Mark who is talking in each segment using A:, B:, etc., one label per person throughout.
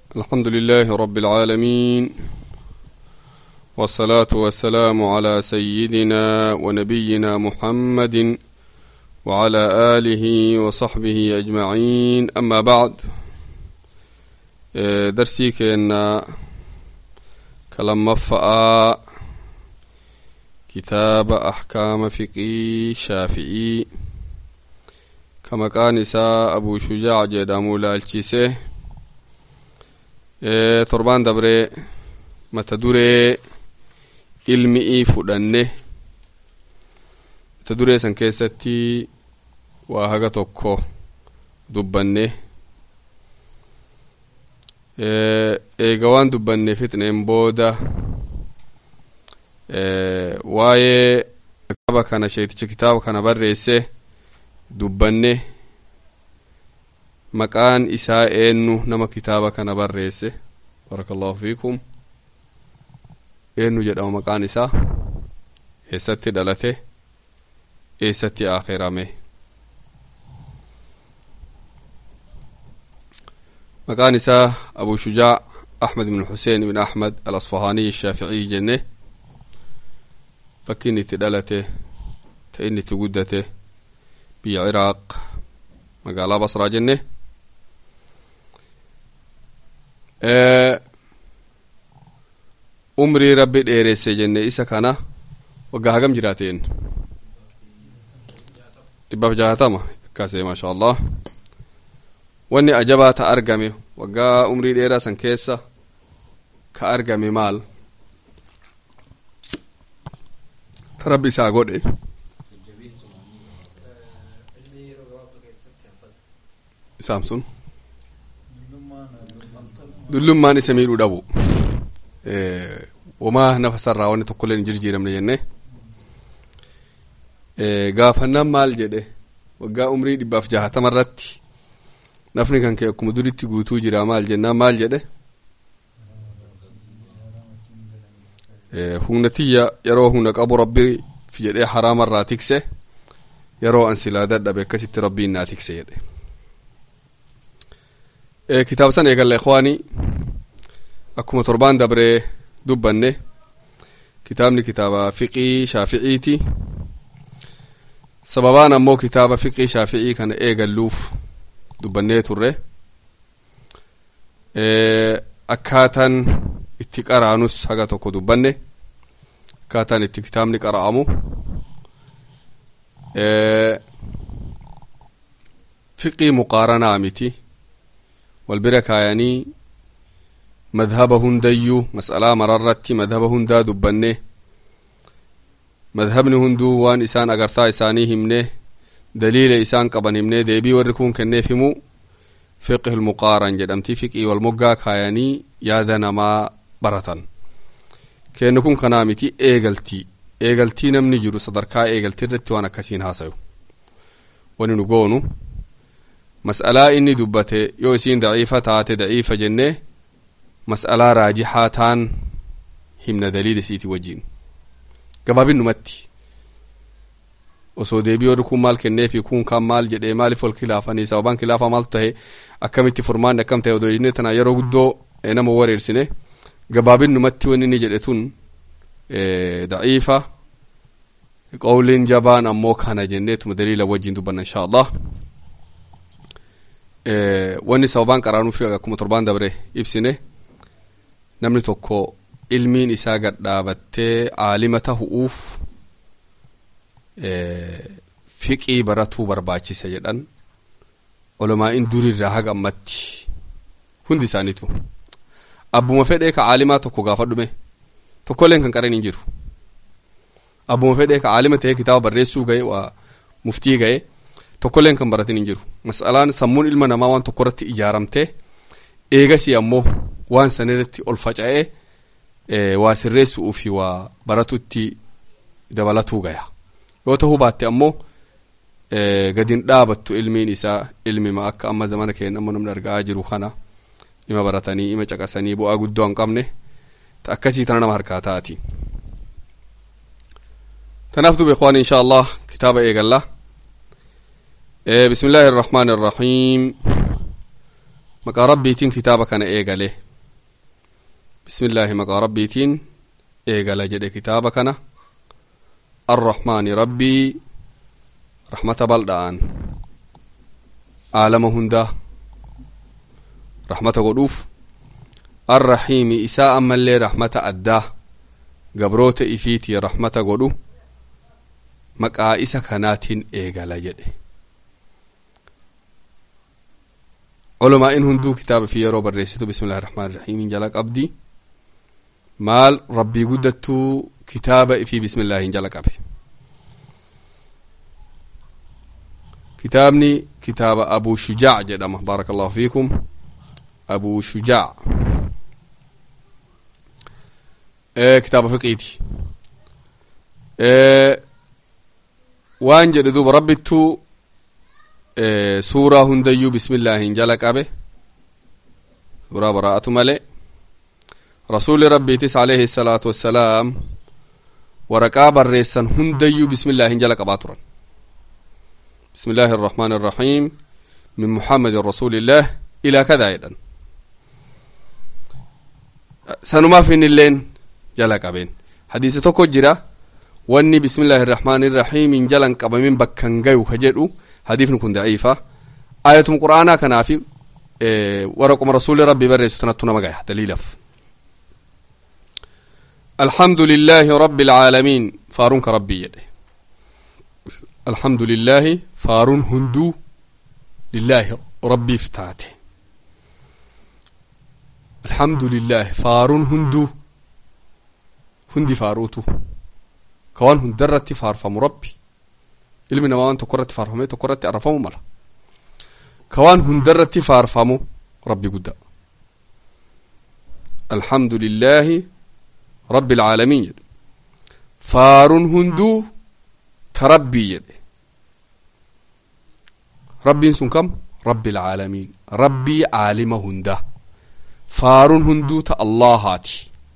A: الحمد لله رب العالمين والصلاة والسلام على سيدنا ونبينا محمد وعلى آله وصحبه أجمعين أما بعد درسي كأن كلام مفأ كتاب أحكام فقه شافعي كما كان إساء أبو شجاع جدامو لالشيسه torbaan dabree mata duree ilmi'ii fudhanne mata duree san keessatti waa haga tokko dubbanne eega waan dubbanne fixneen booda waa'ee kitaaba kana sheeticha kitaaba kana barreesse dubbanne maqaan isaa eenyu nama kitaaba kana barreesse baraka allahu fiikum eenyu jedhama maqaan isaa eessatti dhalate eessatti akhirame maqaan isaa abu shujaa ahmed ibn xuseen ibn ahmed alasfahaniy shaaficiy jenne bakki inni itti dhalate ta inni itti guddate biyya ciraaq magaalaa basraa jenne umrii rabbi dheeresse jenne isa kana waggaa hagam jiraateen dhibbaaf jahatama akkasee maasha allah wanni ajabaa ta argame waggaa umrii dheeraa san keessa ka argame maal ta rabbi isaa godhe isaan sun dullummaan isa miidhuu dhabu wamaa nafa sarraa wanni tokkollee hin jijjiiramne jenne gaafannaan maal jedhe waggaa umrii dhibbaaf jahatama irratti nafni kan kee akkuma duritti guutuu jira maal jennaan maal jedhe humna tiyya yeroo humna qabu rabbi jedhee haraamarraa tikse yeroo an silaa dadhabe akkasitti rabbiin naa tikse jedhe kitaaba san eegalle ikhwaani akkuma torbaan dabree dubbanne kitaabni kitaaba fiqii shaaficiiti sababaan ammoo kitaaba fiqii shaaficii kana eegalluuf dubbannee turre akkaataan itti qaraanus haga tokko dubbanne akkaataan itti kitaabni qara'amu fiqii muqaaranaa miti wal bira kaayanii madhaba hundayyuu mas'alaa mararratti madhaba hundaa dubbanne madhabni hunduu waan isaan agartaa isaanii himne daliila isaan qaban himne deebii warri kun kenneef himu fiqhi lmuqaaran jedhamti fiqii wal moggaa kaayanii yaada namaa baratan kennu kun kanaa miti eegaltii eegaltii namni jiru sadarkaa eegaltii irratti waan akkasiin haasayu wani nu goonu mas'alaa inni dubbate yoo isiin daciifa taate daciifa jennee mas'alaa raajixaa taan himna daliila isiiti wajjin gabaabinnumatti osoo deebii warri kun maal kenneefi kun kan maal jedhee maaliif ol kilaafanii sababaan kilaafaa maaltu tahe akkamitti furmaanni akkam tahe odoo jennee tana yeroo guddoo nama wareersine gabaabinnumatti wanni inni jedhe tun daciifa qawliin jabaan ammoo kana jenneetuma daliila wajjin dubbanna insha allah wanni sababaan qaraanuuf akkuma torbaan dabre ibsine namni tokko ilmiin isaa gad dhaabattee aalima tahu'uuf fiqii baratuu barbaachisa jedhan olomaa'iin durirraa haga ammatti hundi isaaniitu abbuma fedhee ka aalimaa tokko gaafa dhume tokkolleen kan qaran hin jiru abbuma fedhee ka aalima ta'ee kitaaba barreessuu ga'e waa muftii ga'e tokkolleen kan baratin hin jiru mas'alaan sammuun ilma namaa waan tokko irratti ijaaramtee eegasii ammoo waan san irratti ol faca'ee waa sirreessuu fi waa baratutti dabalatuu gaya yoo ta'uu baatte ammoo gadin dhaabattu ilmiin isaa ilmima akka amma zamana keenya amma namni argaa jiru kana ima baratanii ima caqasanii bu'aa guddoo hin qabne ta akkasii tana nama harkaa taati tanaaf duba ikhwaan insha allah kitaaba eegalla بسم الله الرحمن الرحيم maqaa rabbiitiin kitaaba kana eegale bismillaahi maqaa rabbiitiin eegala jedhe kitaaba kana arrahmaani rabbii rahmata bal'aan aalama hundaa rahmata godhuuf arrahiimi isaa ammallee rahmata addaa gabroota ifiitii rahmata godhu maqaa isa kanaatiin eegala jedhe olomaa'in hunduu kitaaba fi yeroo barreessitu bismillahi rahmaan rahiimiin jala qabdi maal rabbii guddattuu kitaaba ifii bismillaahiin jala qabe kitaabni kitaaba abu shujaac jedhama baaraka allahu fiikum abu shujaac kitaaba fiqiiti waan jedhe duuba rabbittuu suuraa hundayyuu bismillaahiin jala qabe suuraa baraa'atu malee rasuuli rabbiitis alayhi salaatu wassalaam waraqaa barreessan hundayyuu bismillaahiin jala qabaa turan بسم الله الرحمن الرحيم من محمد رسول الله إلى كذا أيضا سنما في اللين جلا قبين حديث توكو جرا واني بسم الله الرحمن الرحيم من جلن قبمين بكن غيو خجدو حديث نكون ضعيفة آية القرآن كان في إيه ورقم رسول ربي بري ستنتنا مغايا دليل الحمد لله رب العالمين فارونك ربي يدي الحمد لله فارون هندو لله ربي فتاته الحمد لله فارون هندو هندي فاروتو كوان هندرتي فارفم ربي ilmi namaa waan tokko irratti faarfamee tokko irratti arrafamu mala kawaan hundarratti faarfamu rabbi guddaa alhamdu lillaahi rabbi alcaalamiin jedhe faaruun hunduu ta rabbii jedhe rabbiin sun kam rabbi alcaalamiin rabbii caalima hundaa faaruun hunduu ta allahaati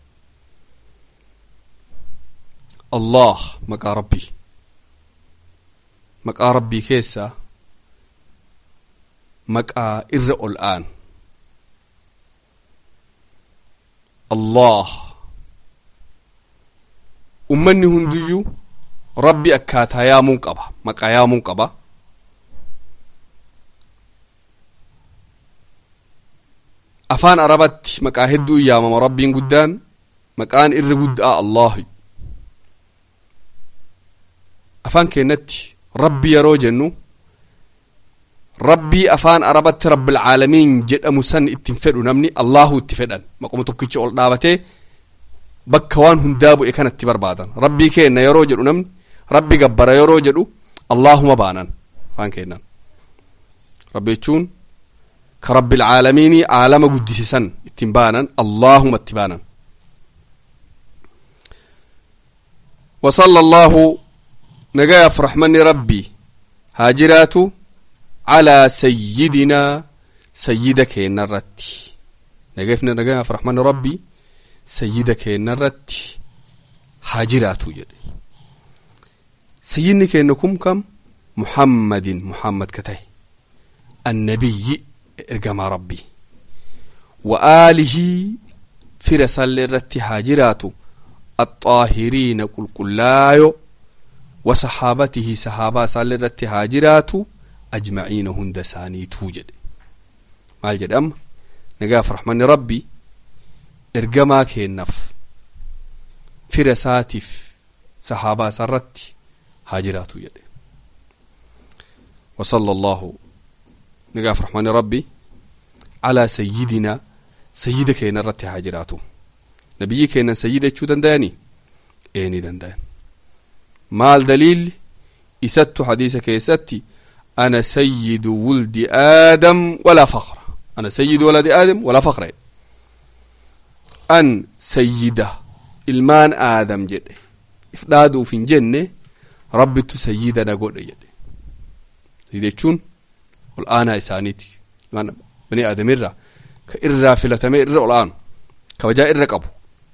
A: allah maqaa rabbii maqaa rabbii keessaa maqaa irra ol aanu allah ummanni hundiyyuu rabbi akkaataa yaamuun qaba maqaa yaamuun qaba afaan arabatti maqaa hedduu yaamama rabbiin guddaan maqaan irri guddaa allahi afaan keenyatti rabbi yeroo jennu rabbii afaan arabatti rabbilcaalamiin jedhamu san ittiin fedhu namni allahu itti fedhan maquma tokkicha ol dhaabatee bakka waan hundaa bu'e kanatti barbaadan rabbii keenna yeroo jedhu namni rabbi gabbara yeroo jedhu allahuma baanan afaan keennan rabbi jechuun ka rabbilcaalamiinii aalama guddise san ittiin baanan allahuma itti baanan وصلى الله نجاف رحمن ربي هاجرات على سيدنا سيدك نرت نجافنا نجاف رحمن ربي سيدك نرت هاجرات يد سيدني كأنكم كم محمد محمد كتاي النبي ارجما ربي وآله في رسال الرت هاجرات الطاهرين قل قلايو وصحابته صحابة صلى الرت هاجرات أجمعين هند ساني توجد مال جد أم نقاف رحمن ربي إرقما كينف فرساتف صحابة سرت هاجرات يد وصلى الله نقاف رحمن ربي على سيدنا سيدك ينرت هاجراته نبي كينا سيدة شو دنداني ايني دندان maal daliilli isattu hadiisa keessatti ana sayyidu wuldi aadam walaa faqra ana sayyidu waladi aadam walaa faqra an sayyida ilmaan aadam jedhe if dhaaduuf hin jenne rabbittu sayyida na godhe jedhe sayyida jechuun ol aanaa isaaniiti ilmaan bani aadamirra ka irraa filatame irra ol aanu kabajaa irra qabu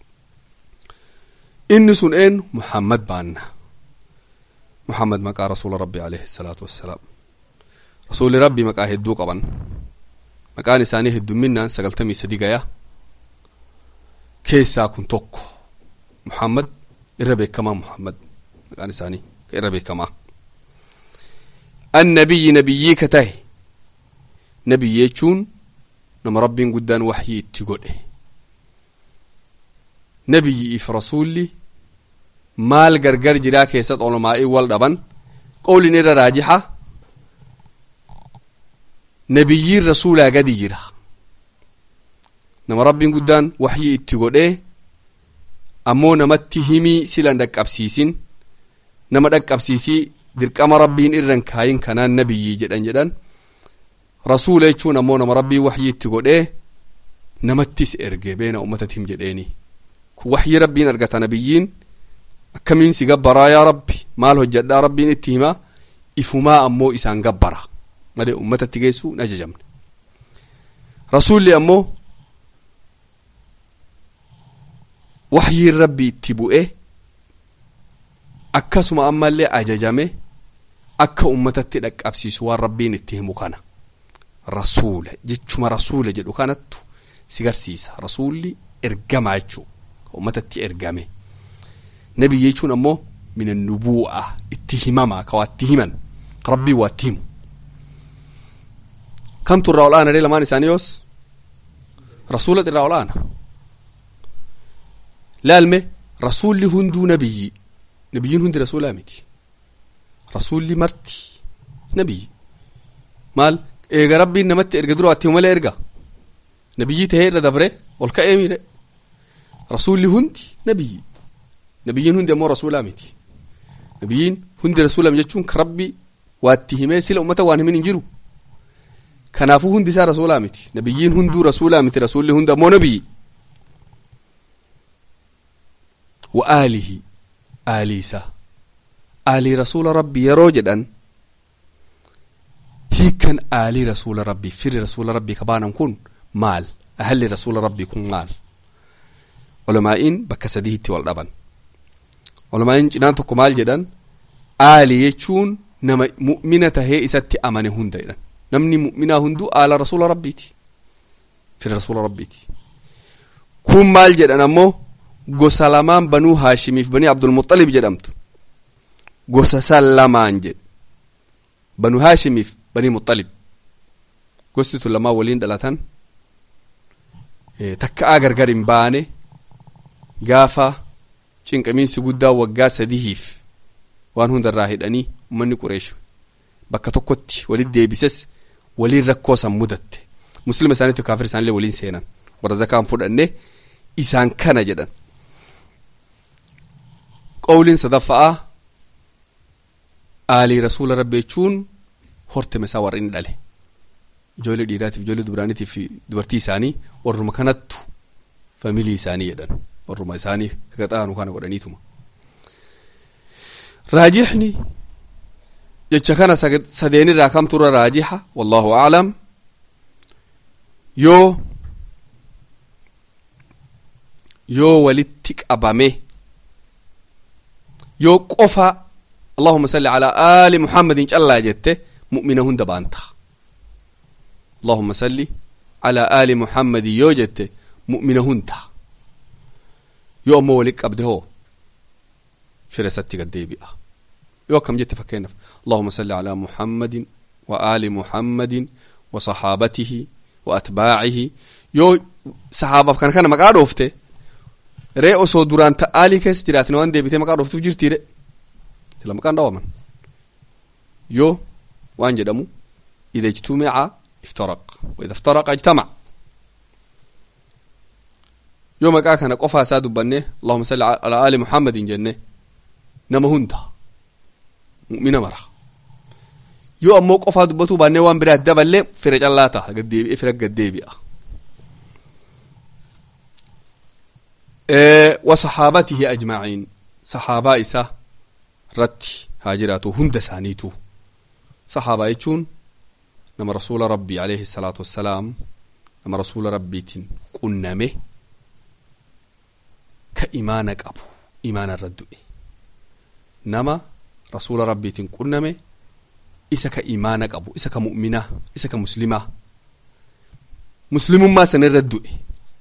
A: inni sun een muhammad baanna محمد مقا رسول ربي عليه الصلاة والسلام رسول ربي مقا هدو قبن maqaan isaanii heddumminaan sagaltamii sadi gaya keessaa kun tokko muhammad irra beekamaa muhammad maqaan isaanii irra beekamaa annabiyyi nabiyyii ka tahe nabiyyi jechuun nama rabbiin guddaan waxyii itti godhe nabiyyiif rasuulli maal gargar jiraa keessat olmaa'ii wal dhaban qowlin irra raajixa nabiyyiin rasuulaa gadi jira nama rabbiin guddaan waxyii itti godhee ammoo namatti himii silan dhaqqabsiisin nama dhaqqabsiisii dirqama rabbiin irran kaayin kanaan nabiyyii jedhan jedhan rasuula jechuun ammoo nama rabbiin waxyii itti godhee namattis erge beena ummatatti him jedheeni kun waxyii rabbiin argata nabiyyiin akkamiin si gabbaraa yaa rabbi maal hojjadhaa rabbiin itti himaa ifumaa ammoo isaan gabbara malee ummatatti geessuu hin ajajamne rasuulli ammoo waxyiin rabbi itti bu'e akkasuma ammallee ajajame akka ummatatti dhaqqabsiisu waan rabbiin itti himu kana rasuula jechuma rasuula jedhu kanattu si garsiisa rasuulli ergamaa jechuu ka ummatatti ergame nabiyyi jechuun ammoo min annubuu'a itti himamaa ka waatti himan ka rabbii waatti himu kamtu irraa ol aana dee lamaan isaanii yoos rasuulat irraa ol aana laalme rasuulli hunduu nabiyyi nabiyyiin hundi rasuulaa miti rasuulli marti nabiyyi maal eega rabbiin namatti erga dura waatti malee erga nabiyyii tahee irra dabre ol ka'ee miire rasuulli hundi nabiyyi nabiyyiin hundi ammoo rasuulaa miti nabiyyiin hundi rasuulaa jechuun ka rabbi waatti himee sila ummata waan himin hin jiru kanaafuu hundi isaa rasuulaa miti nabiyyiin hunduu rasuulaa miti rasuulli hundi ammoo nabiyyi wa aalihi aalii isaa aalii rasuula rabbi yeroo jedhan hiikan aalii rasuula rabbii firi rasuula rabbii kabaanan kun maal ahalli rasuula rabbii kun maal ulamaa'iin bakka sadiitti wal dhaban ulamaa'iin cinaan tokko maal jedhan aalii jechuun nama mu'mina tahee isatti amane hunda jedhan namni mu'minaa hunduu aala rasuula rabbiiti firi rasuula rabbiiti kun maal jedhan ammoo gosa lamaan banuu haashimiif banii abdulmuxalib jedhamtu gosa san lamaan jedhe banuu haashimiif banii muxalib gosti tun lamaan waliin dhalatan takka'aa gargar hin baane gaafa cinqamiinsi guddaa waggaa sadihiif waan hundarraa hidhanii ummanni qureeshu bakka tokkotti walit deebises waliin rakkoo san mudatte muslima isaaniitti kaafir isaanillee waliin seenan warra zakaan fudhanne isaan kana jedhan qawliin sadaffa'aa aalii rasuula rabbi jechuun horteme isaa warra inni dhale ijoollee dhiiraatiif ijoollee dubaraaniitiif dubartii isaanii warruma kanattu familii isaanii jedhan warruma isaanii kagaxaanu kana godhaniituma raajixni jecha kana sadeenirraa kamturra raajixa wallahu aclam yoo yoo walitti qabame yoo qofa allahuma salli calaa aali muhammadin callaa jette mu'mina hunda baanta allahuma salli calaa aali muhammadin yoo jette mu'mina hunda yoo ammoo walit qabde hoo fira isatti gad deebi'a yoo akkam jette fakkeenyaaf allahuma salli calaa muhammadin wa aali muhammadin wa saxaabatihi wa atbaacihi yoo saxaabaaf kana kana maqaa dhoofte ree osoo duraan ta'aalii keessa jiraatin waan deebitee maqaa dhooftuuf jirtiire sila maqaan dhawaman yoo waan jedhamu ida ijtumica iftaraq wa ida iftaraqa ijtamac yoo maqaa kana qofaa isaa dubbanne allahuma salli alaa aali muhammadin jenne nama hunda mu'mina mara yoo ammoo qofaa dubbatuu baannee waan biraa daballee fira callaa ta'a gaddeebi'e fira gaddeebi'a وصحابته أجمعين صحابة إسا رتي هاجراتو هند سانيتو صحابة يجون نما رسول ربي عليه الصلاة والسلام نما رسول ربي تن قنمه كإيمانك أبو إيمان الردو نما رسول ربي تن قنمه إسا كإيمانك أبو إسا كمؤمنة إسا كمسلمة muslimummaa san irra du'e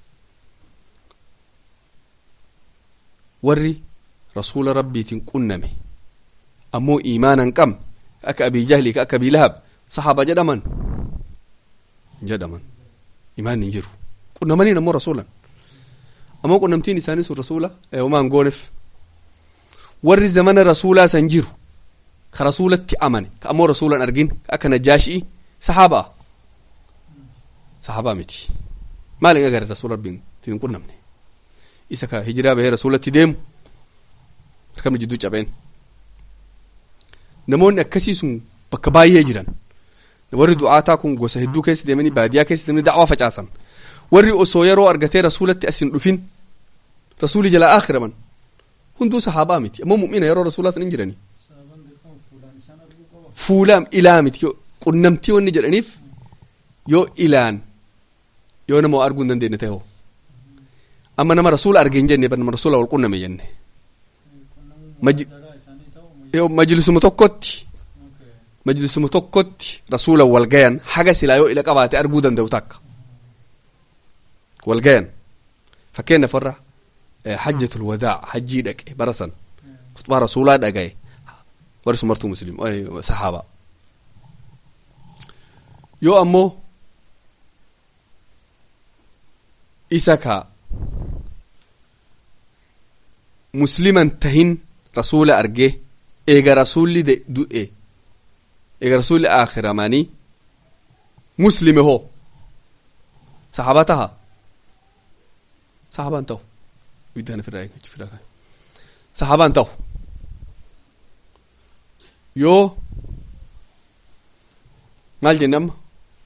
A: warri rasuula rabbiitiin qunname ammoo iimaana hin qabne akka abii jahlii ka akka abii lahab sahaaba jedhaman hin jedhaman imaanni hin jiru qunnamaniin ammoo rasuulan ammoo qunnamtiin isaanii sun rasuula homaan gooneef warri zamana rasuulaa san jiru ka rasuulatti amane ka ammoo rasuulan argin ka akka najaashii sahaabaa sahaabaa miti maalin agare rasuula rabbiin hin qunnamne isa ka hijiraa bahee rasuulatti deemu harkamni jidduu cabeen namoonni akkasii sun bakka baay'ee jiran warri du'aataa kun gosa hedduu keessa deemanii baadiyaa keessa deemanii da'waa facaasan warri osoo yeroo argatee rasuulatti asin dhufin rasuuli jalaa akhiraman hunduu sahaabaa miti ammoo mu'mina yeroo rasuulaa san hin jiranii fuulaam ilaa miti qunnamtii wanni jedhaniif yoo ilaan yoo nama arguu hin dandeenye ta'e amma nama rasuula arge hin jenne nama rasuula wal qunname jenne majlisuma tokkotti majlisuma tokkotti rasuula wal gayan haga silaa yoo ila qabaate arguu danda'u takka wal gayan fakkeenyaaf warra hajjatul wadaa hajjii dhaqe bara san khutbaa rasuulaa dhagaye warri sun martuu muslim sahaaba yoo ammoo isa ka musliman tahin rasuula argee eega rasuulli du'e eega rasuulli akhiramanii muslime hoo sahaaba taha sahaabaan ta'u ibiddaan ofirraa eeggachuu fidaa kan sahaabaan ta'u yoo maal jenne amma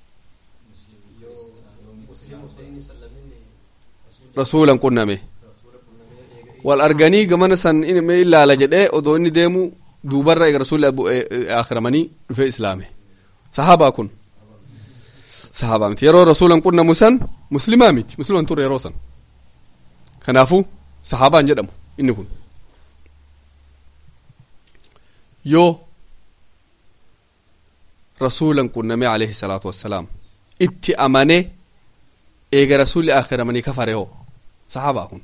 A: rasuulan qunname wal arganii gamana san me ilaala jedhee odoo inni deemu duubarra eega rasuulli akhiramanii dhufee islaame sahaabaa kun sahaabaa miti yeroo rasuulan qunnamu san muslimaa miti musliman turre yeroo san kanaafu sahaabaan jedhamu inni kun yoo rasuulan qunname alayhi salaatu wassalaam itti amane eega rasuulli akhiramanii kafare hoo sahaabaa kun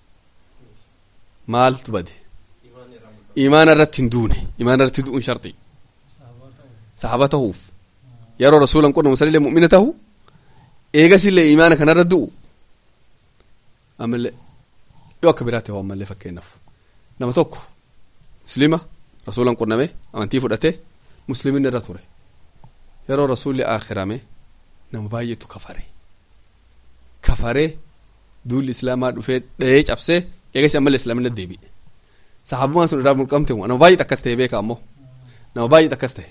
A: maaltu bade imaana irratti hin duune imaana irratti du'uun sharxi sahaaba tahuuf yeroo rasuulan qunnamu sanillee mu'mina tahu eegasillee imaana kanarra du'u ammallee yoo akka biraatti hoo ammallee fakkeenyaaf nama tokko muslima rasuulan qunname amantii fudhate musliminni irra ture yeroo rasuulli akhirame nama baay'eetu kafare kafare duulli islaamaa dhufee dhayee cabsee eegasi ammallee islaamina deebi'e sahaabummaan sun irraa mulqamte nama baay'eet akkas ta'e beeka ammoo nama baay'eet akkas ta'e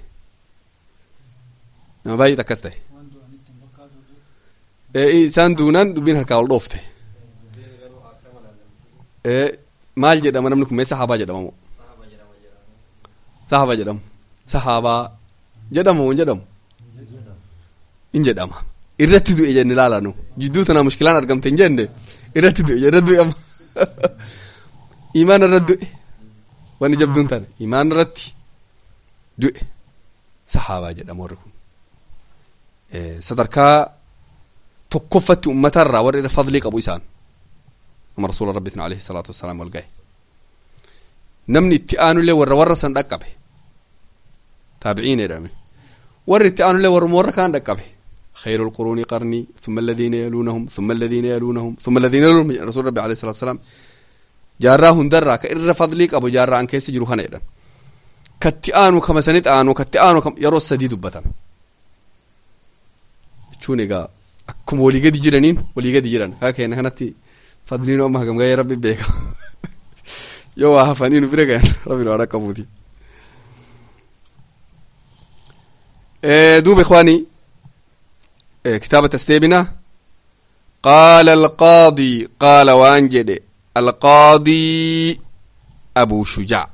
A: nama baay'eet akkas ta'e isaan duunaan dubbiin harkaa ol dhoofte maal jedhama namni kun mee sahaabaa jedhama moo sahaabaa jedhamu sahaabaa jedhama moo jedhamu in jedhama irratti du'e jenne ilaala nu jidduu tanaa mushkilaan argamte hin jenne irratti du'e jenne du'e amma imaana irratti du'e wanni jabduun tana imaana irratti du'e sahaabaa jedhama warri kun sadarkaa tokkoffatti ummatarraa warra irra fadlii qabu isaan nama rasuula rabbiitiin alayhi salaatu wassalaam wal gahe namni itti aanullee warra warra san dhaqqabe taabiciin jedhame warri itti aanullee warruma warra kaan dhaqqabe خير القرون قرني ثم الذين يلونهم ثم الذين يلونهم ثم الذين يلونهم رسول ربي عليه الصلاة والسلام جارا هندرا كإر فضليك أبو جارا أن كيس جروحنا إذن كتي آنو كما سنت آنو كتي آنو كم يرو السديد بطن شون إيقا أكم ولي قد جرانين ولي قد جران هكا هنا هنتي فضلين أمها كم يا ربي بيكا يو هفانين بريكا ربي الوراء كبوتي دوب إخواني كتابة استيبنا قال القاضي قال وانجد القاضي أبو شجاع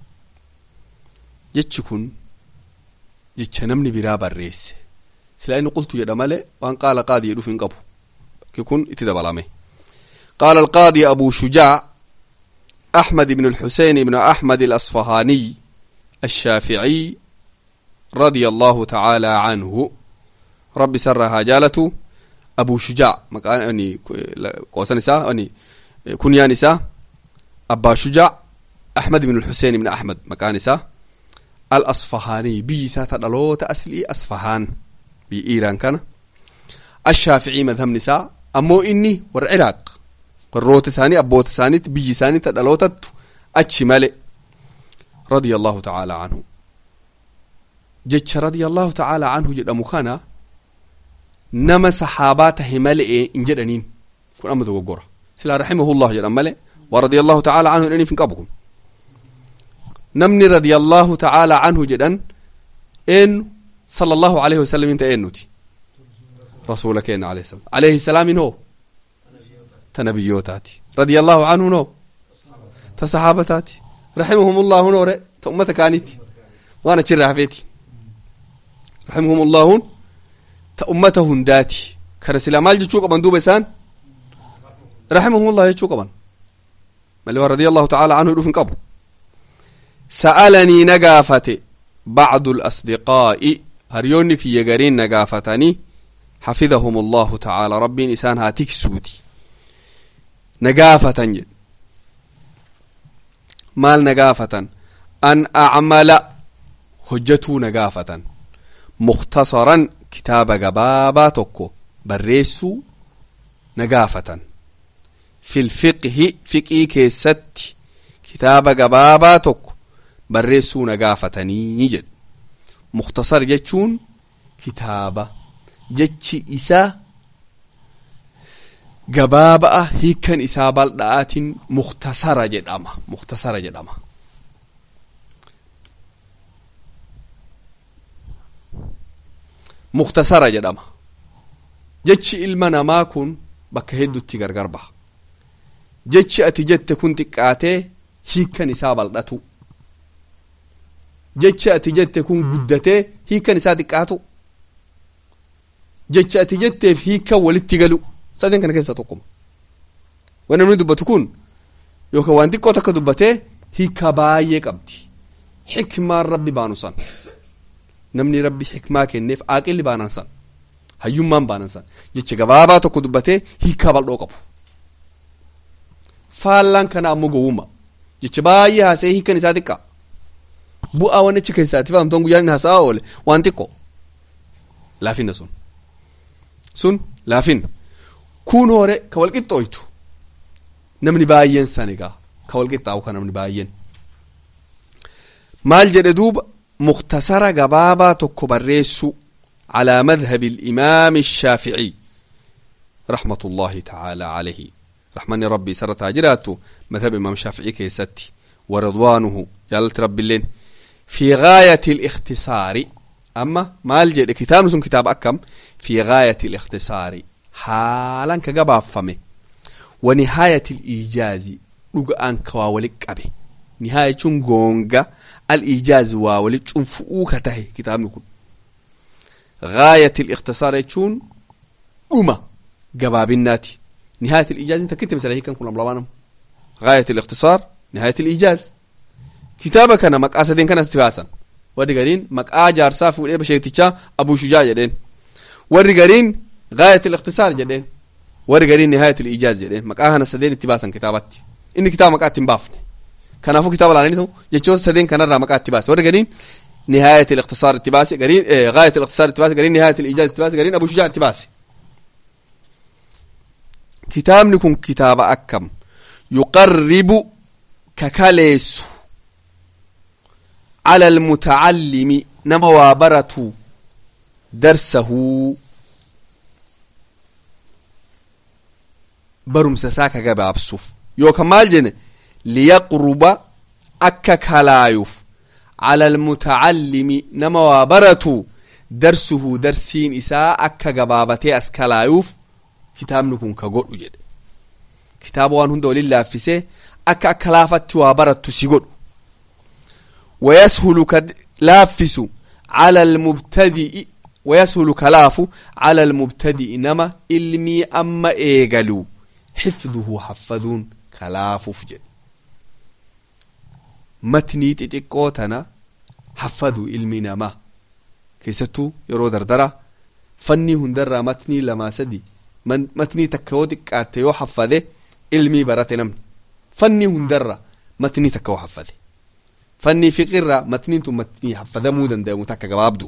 A: جتشكن جتش نمني برا بريس سلا إنه قلت يا مالي وان قال قاضي يدو فين قبو كيكون اتدبلامي قال القاضي أبو شجاع أحمد بن الحسين بن أحمد الأصفهاني الشافعي رضي الله تعالى عنه ربي سرها جالته abu shujaa maqaan qoosan isaa kunyaan isaa abbaa shujaa ahmad ibn alxuseen ibn ahmad maqaan isaa al asfahaanii biyyi isaa ta dhaloota aslii asfahaan biyyi iiraan kana ashaaficii madhabni isaa ammoo inni warra ciraaq warroota isaanii abboota isaaniitti biyyi isaanii ta dhalootattu achi male radia allahu tacaala anhu jecha radia allahu tacaala anhu jedhamu kana nama saxaabaa tahe male'e hin jedhaniin kun amma dogoggora silaa raximahullah jedhan male waa radia allahu tacaala anhu jedhaniif hin qabu kun namni radia allahu tacaala anhu jedhan eenyu sala allahu alayhi wasalam inta eennuti rasuula keenya alayhi salam alayhi salaamin hoo ta nabiyootaati radia allahu anhu noo ta saxaabataati raximahum allahu noore ta ummata kaaniiti waan achirraa hafeeti raximahum allahun ta ummata hundaati kana silaa maal jechuu qaban duuba isaan raximahum allah jechuu qaban mali waan radia allahu tacaala anhu dhufin qabu sa'alanii na gaafate bacdu lasdiqaa'i haryoonni kiyya gariin na gaafatanii xafidahum allahu tacaala rabbiin isaan haa tiksuuti na gaafatan jedhe maal na gaafatan an acmala hojjatuu na gaafatan mukhtasaran kitaaba gabaabaa tokko barreessuu na gaafatan fil fiqhi fiqii keessatti kitaaba gabaabaa tokko barreessuu na gaafatanii jedhe mukhtasar jechuun kitaaba jechi isaa gabaaba'a hiikkan isaa bal'aatiin mukhtasara jedhama mukhtasara jedhama mukhtasara jedhama jechi ilma namaa kun bakka heddutti gargar baha jechi ati jette kun xiqqaatee hiikkan isaa bal'atu jechi ati jette kun guddatee hiikkan isaa xiqqaatu jechi ati jetteef hiikkan walitti galu sadeen kana keessaa tokkuma wanni namni dubbatu kun yookaan waan xiqqoo takka dubbatee hiikkaa baay'ee qabdi xikmaan rabbi baanu san namni rabbi xikmaa kenneef aaqilli baanan san hayyummaan baanan san jecha gabaabaa tokko dubbatee hiikkaa bal'oo qabu faallaan kana ammoo gowwummaa jecha baay'ee haasa'ee hiikkan isaa xiqqaa bu'aa waan achi keessaatti fahamtoon guyyaan inni haasa'aa oole waan xiqqoo laafinna sun sun laafinna kun hore ka wal qixxooytu namni baay'een san egaa ka wal qixxaawu ka namni baay'een maal jedhe duuba muktasara gabaabaa tokko barreessu calaa madhabi alimaami الshaafiعي رحمة الله تعالى عليه رحمن ربي سرتها جراتو مذهب إمام الشافعي كيستي ورضوانه جلالة ربي اللين في غاية الاختصار أما ما الجد كتاب سن كتاب أكم في غاية الاختصار حالا كقبا فمي ونهاية الإيجاز لقان كواولك أبي نهاية غونغا الإيجاز واولك فؤوك تهي كتاب نكون غاية الاختصار يكون أمة قبابناتي نهاية الإيجاز أنت كنت مثلا هيك كنا ملوانم غاية الاختصار نهاية الإيجاز كتابك أنا مقاسة دين كانت تباسا وري قرين مقا جارسا في وليه بشيتيشا أبو شجاع جدين وري قرين غاية الاختصار جدين وري قرين نهاية الإيجاز جدين مقا هنا سدين اتباسا كتابتي إن كتاب مقا تنبافني كان فو كتاب العلاني جيتشو سدين كان را مقا اتباس وري قرين نهاية الاختصار اتباسي قرين إيه غاية الاختصار اتباسي قرين نهاية الإيجاز اتباسي قرين أبو شجاع اتباسي kitaabni kun kitaaba akkam yuqarribu kakaleessu cala almutacallimi nama waa baratu darsahuu barumsa isaa ka gabaabsuuf yookaan maal jenne liyaqruba akka kalaayuuf cala almutacallimi nama waa baratu darsuhu darsiin isaa akka gabaabatee as kalaayuuf kitaabni kun ka godhu jedhe kitaaba waan hunda waliin laaffisee akka akka laafatti waa barattu si godhu wayashulu ka laaffisu cala almubtadi'i wayashulu ka laafu cala almubtadi'i nama ilmii amma eegalu xifduhu haffaduun ka laafuuf jedhe matnii xixiqqoo tana haffadu ilmi namaa keessattuu yeroo dardara fannii hundarraa matnii lamaa sadi matnii takka yoo xiqqaatte yoo haffade ilmii barate namni fanni hundarra matnii takka yoo haffade fanni fiqirra matniin tun matnii haffadamuu danda'amu takka gabaabdu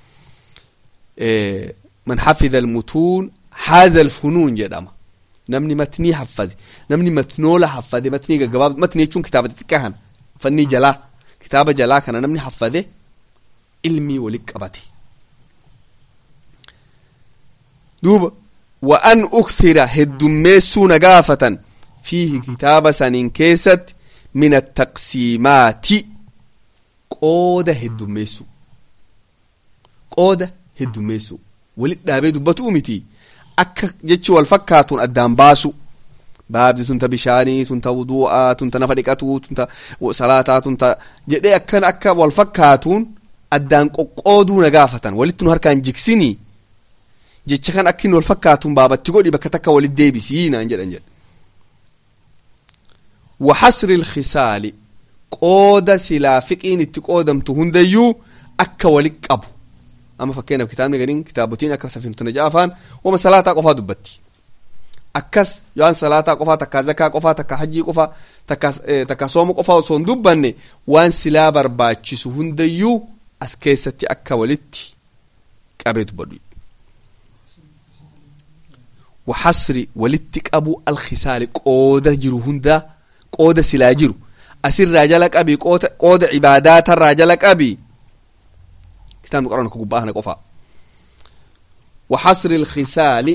A: man hafidha almutuun haaza alfunuun jedhama namni matnii haffade namni matnoola haffade matnii gaggabaabdu matnii jechuun kitaaba xixiqqaa kana fannii jalaa kitaaba jalaa kana namni haffade ilmii walitti qabate duuba wa an ukthira heddummeessuu na gaafatan fiihi kitaaba saniin keessatti min attaqsiimaati qooda heddummeessuu qooda heddummeessuu walit dhaabee dubbatuu miti akka jechi wal fakkaatuun addaan baasu baabdi tunta bishaanii tunta wudu'aa tunta nafa dhiqatuu tunta salaataa tunta jedhee akkan akka wal fakkaatuun addaan qoqqooduu na gaafatan walitti nu harkaan jigsinii jecha kan akka inni wal fakkaatuun baabatti godhi bakka takka walit deebisii naan jedhan jedhe وحصر الخصال قود سلا فقين اتقودمت هنديو أكا ولك أبو أما فكينا بكتابنا قرين كتابتين أكا سفين تنجافان وما صلاة قفا دبتي أكس يوان صلاة قفا تكا زكا قفا تكا حجي قفا تكا, تكا صوم قفا صون دبني وان سلا برباتشس هنديو أسكيستي أكا ولتي قبيت بدو وحصر ولتك أبو الخصال قود جرو هندا qooda silaa jiru asirraa jala qabi qooda cibaadaatarraa jala qabi kitaabni qoraan akka gubbaa kana qofaa وحصر الخصال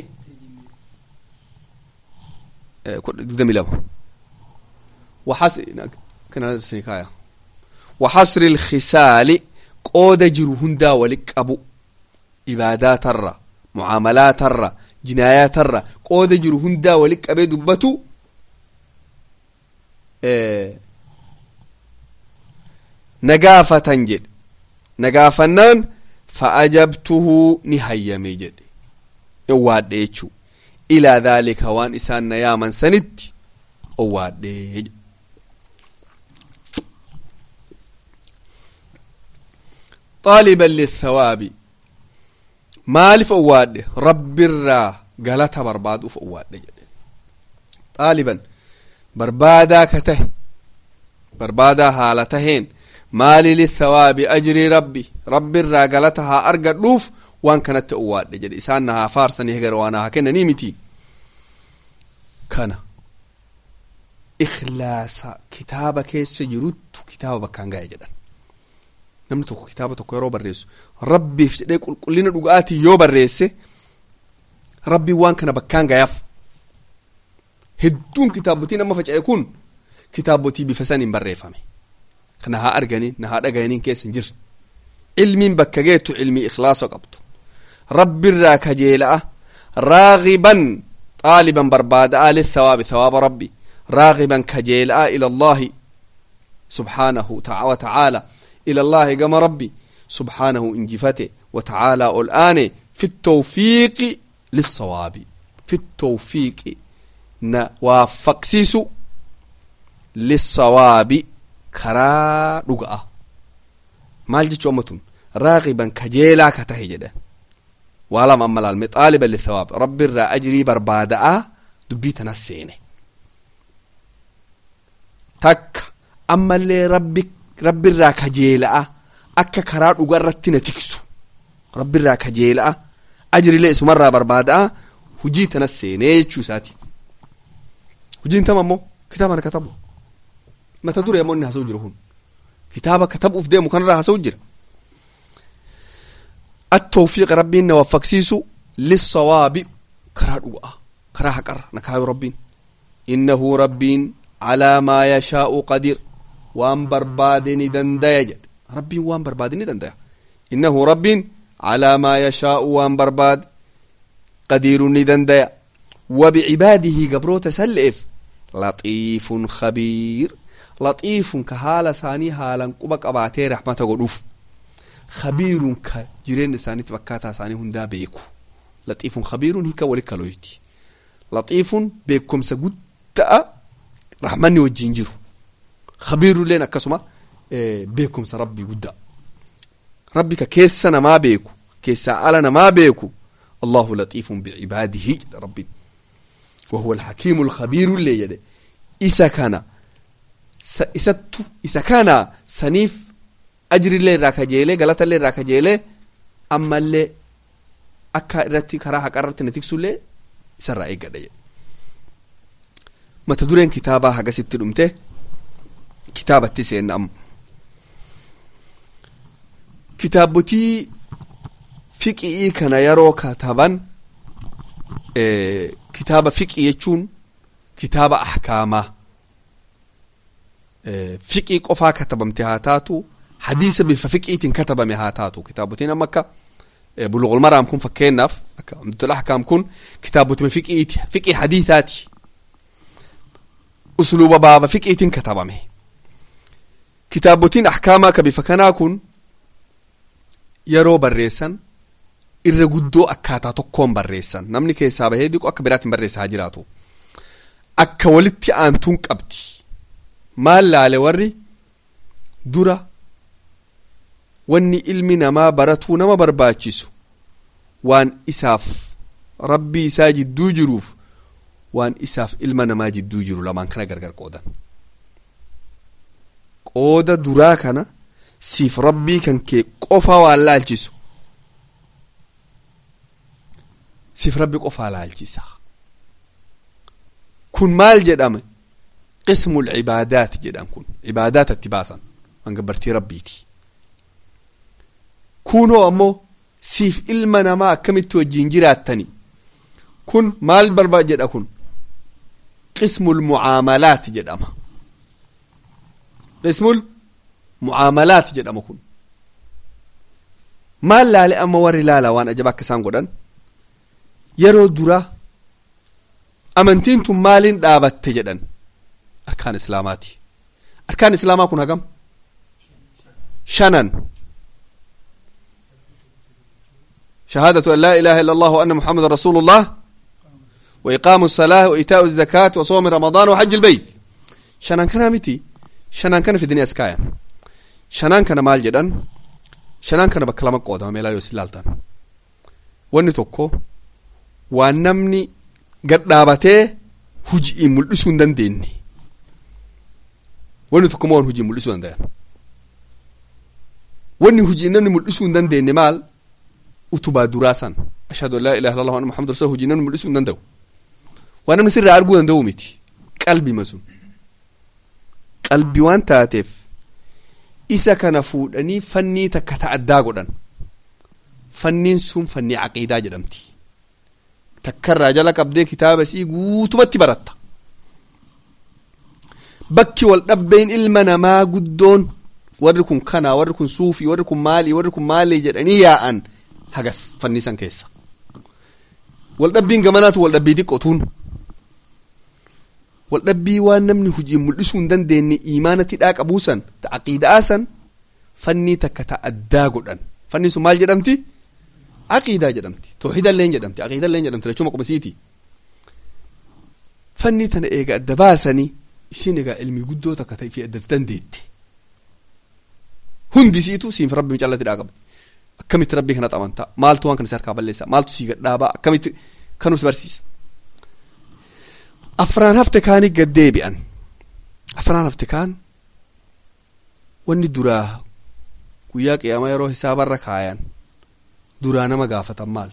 A: دمي لما وحصر كان سنكايا وحصر الخصال قود جرو هندا ولك أبو عبادات الرا معاملات الرا جنايات الرا قود جرو هندا ولك أبي دبتو nagaafatan jedhe nagaafannaan fa'ajabtuhu ni hayyame jedhe owwaadhe jechuu ilaa dhaalika waan isaan na yaaman sanitti owwaadhe طالبا للثواب مالف أواد رب الرا قالتها برباد أف أواد طالبا barbaadaa ka tahe barbaadaa haala taheen maali lithawaabi ajrii rabbi rabbi irraa galata haa argadhuuf waan kanatti owwaadhe jedhe isaan na haa faarsanii hegara waan haa kennanii miti kana ikhlaasa kitaaba keessa jiruttu kitaaba bakkaan gahe jedhan namni tokko kitaaba tokko yeroo barreessu rabbiif jedhee qulqullina dhugaatii yoo barreesse rabbiin waan kana bakkaan gayaaf hedduun kitaabotiin amma faca'e kun kitaabotii bifa saniin barreeffame kana haa arganii na haa dhagayaniin keessa hin jirre ilmiin bakka geettu ilmii ikhlaasa qabdu rabbirraa kajeela'a raagiban xaaliban barbaada'a lithawaabi thawaaba rabbi raagiban kajeela'a ila allahi subhaanahu wa ta'aala ila allahi gama rabbi subhaanahu injifate wa ta'aalaa ol aane fi tawfiiqi lissawaabi fi tawfiiqi na waaffaqsiisu lissawaabi karaa dhuga'a maal jechuu amma tun raaqiban kajeelaa ka tahe jedhan waa lama amma laalme xaaliban lithawaab rabbi irraa ajrii barbaada'a dubbii tanas seene takka ammallee rabbi rabbi irraa kajeela'a akka karaa dhuga irratti na tiksu rabbi irraa kajeela'a ajrilee isumarraa barbaada'a hujii tanas seenee jechuu isaati hujiin tama ammoo kitaaba kana katabu mata dure ammoo inni haasa'u jiru kun kitaaba katabuuf deemu kanarraa haasa'u jira التوفيق ربي إنه وفقسيسو للصواب كرا دعاء كرا حقر نكايو ربين إنه ربي على ما يشاء قدير وان بربادني دندايا ربي وان بربادني دندايا إنه ربي على ما يشاء وان برباد قدير دندايا وبعباده قبرو تسلف لطيف خبير لطيف كهالة ثاني هالا قبك أباتي رحمة قدوف خبير كجيرين ثاني تبكاتا ثاني هندا بيكو لطيف خبير هيك ولك لويتي لطيف بيكم سجود رحمني وجينجرو خبير لنا كسمة بيكم سربي قد ربك كيسنا ما بيكو كيسا علنا ما بيكو allahu latiifun bicibaadihi jedha rabbiin wahuwa alhakiimu alkhabiiru illee jedhe isa kana isattu isa kana saniif ajrillee irraa kajeelee galatallee irraa kajeelee ammallee akka irratti karaa haqa irratti na tiksullee isarraa eeggadha jedhe mata dureen kitaabaa hagasitti dhumte kitaabatti seenna amma kitaabotii fiqii kana yeroo kataban kitaaba fiqii jechuun kitaaba ahkaamaa fiqii qofaa katabamte haa taatu hadiisa bifa fiqiitiin katabame haa taatu kitaabotiin amma akka bulughul maraam kun fakkeenyaaf akka umdatul ahkaam kun kitaabotima fiqiiti fiqii hadiisaati usluuba baaba fiqiitiin katabame kitaabotiin ahkaamaa ka bifa kanaa kun yeroo barreessan irra guddoo akkaataa tokkoon barreessan namni keessaa bahee diqu akka biraatiin barreessaa haa jiraatu akka walitti aantuun qabdi maal laale warri dura wanni ilmi namaa baratuu nama barbaachisu waan isaaf rabbii isaa jidduu jiruuf waan isaaf ilma namaa jidduu jiru lamaan kana gargar qoodan qooda duraa kana siif rabbii kan kee qofa waan laalchisu siif rabbi qofaa laalchisa kun maal jedhame qismu lcibaadaat jedhan kun cibaadaat itti baasan waan gabbartii rabbiiti kunoo ammoo siif ilma namaa akkamitti wajjiin jiraattani kun maal barbaa jedha kun qismul mucaamalaat jedhama qismul mucaamalaat jedhama kun maal laale amma warri laala waan ajaba akka isaan godhan yeroo dura amantiin tun maaliin dhaabatte jedhan arkaan islaamaati arkaan islaamaa kun hagam shanan شهادة أن لا إله إلا الله وأن محمد رسول الله وإقام الصلاة وإيتاء الزكاة وصوم رمضان وحج البيت شنان كان متي شنان كان في الدنيا اسكايا شنان كان مال جدا شنان كان بكلام قودا ميلا يوسلالتان wanni tokko waan namni gad dhaabatee hujii mul'isuu hin dandeenye wanni tokko waan hujii mul'isuu dandayan wanni hujii namni mul'isuu hin dandeenye maal utubaa duraa san ashhadu an laa ilaha illallah wa anna muhammad rasul hujii namni mul'isuu hin danda'u waan namni sirraa arguu danda'u miti qalbima sun qalbi waan taateef isa kana fuudhanii fannii takka ta'addaa godhan fanniin sun fannii caqiidaa jedhamti takkarraa jala qabdee kitaaba sii guutumatti baratta bakki wal dhabbeen ilma namaa guddoon warri kun kana warri kun suufii warri kun maalii warri kun maalii jedhanii yaa'an hagas fannisan keessa waldhabbiin gamanaatu waldhabbii xiqqootuun waldhabbii waan namni hujii mul'isuu hin dandeenye imaanatti dhaa qabuusan ta aqiidaa san fannii takka ta addaa godhan fanni sun maal jedhamti aqiidaa jedhamti tooxidalleen jedhamti aqiidalleen jedhamti lachuma qubasiiti fannii tana eega adda baasanii isin egaa ilmii guddoo takka ta'e fi adda dandeette hundisiitu siif rabbi callatti dhaa qabdi akkamitti rabbii kana amantaa maaltu waan kana si harkaa balleessa maaltu si gadhaabaa akkamitti kanus barsiisa afraan hafte kaanii gad deebi'an afraan hafte kaan wanni duraa guyyaa qiyaamaa yeroo hisaabarra kaayan duraa nama gaafatan maal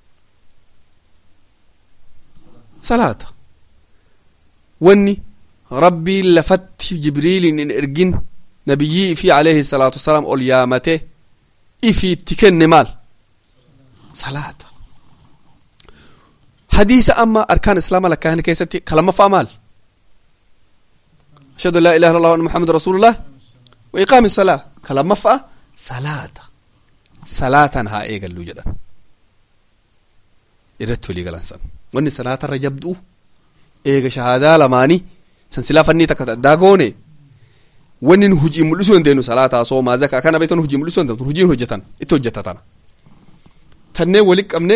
A: salaata wanni rabbiin lafatti jibriiliin hin ergin nabiyyii fi alayhi salaatu wasalaam ol yaamate ifi itti kenne maal salaata hadiisa amma arkaan islaama lakkaa'an keessatti kalamaffaa maal ashhadu an laa ilaha illallah wa anna muhammad rasulullah wa iqaami salaa kalamaffaa salaata salaatan haa eegallu jedhan irratti walii galansan wanni salaatarra jabdu'u eega shahaadaa lamaanii san silaa fannii takka addaa goone wanni nu hujii mul'isuu dandeenyu salaataa soomaa zakaa kana beektan hujii mul'isuu dandeenyu hujiin hojjetan itti hojjeta tana tanneen walitti qabne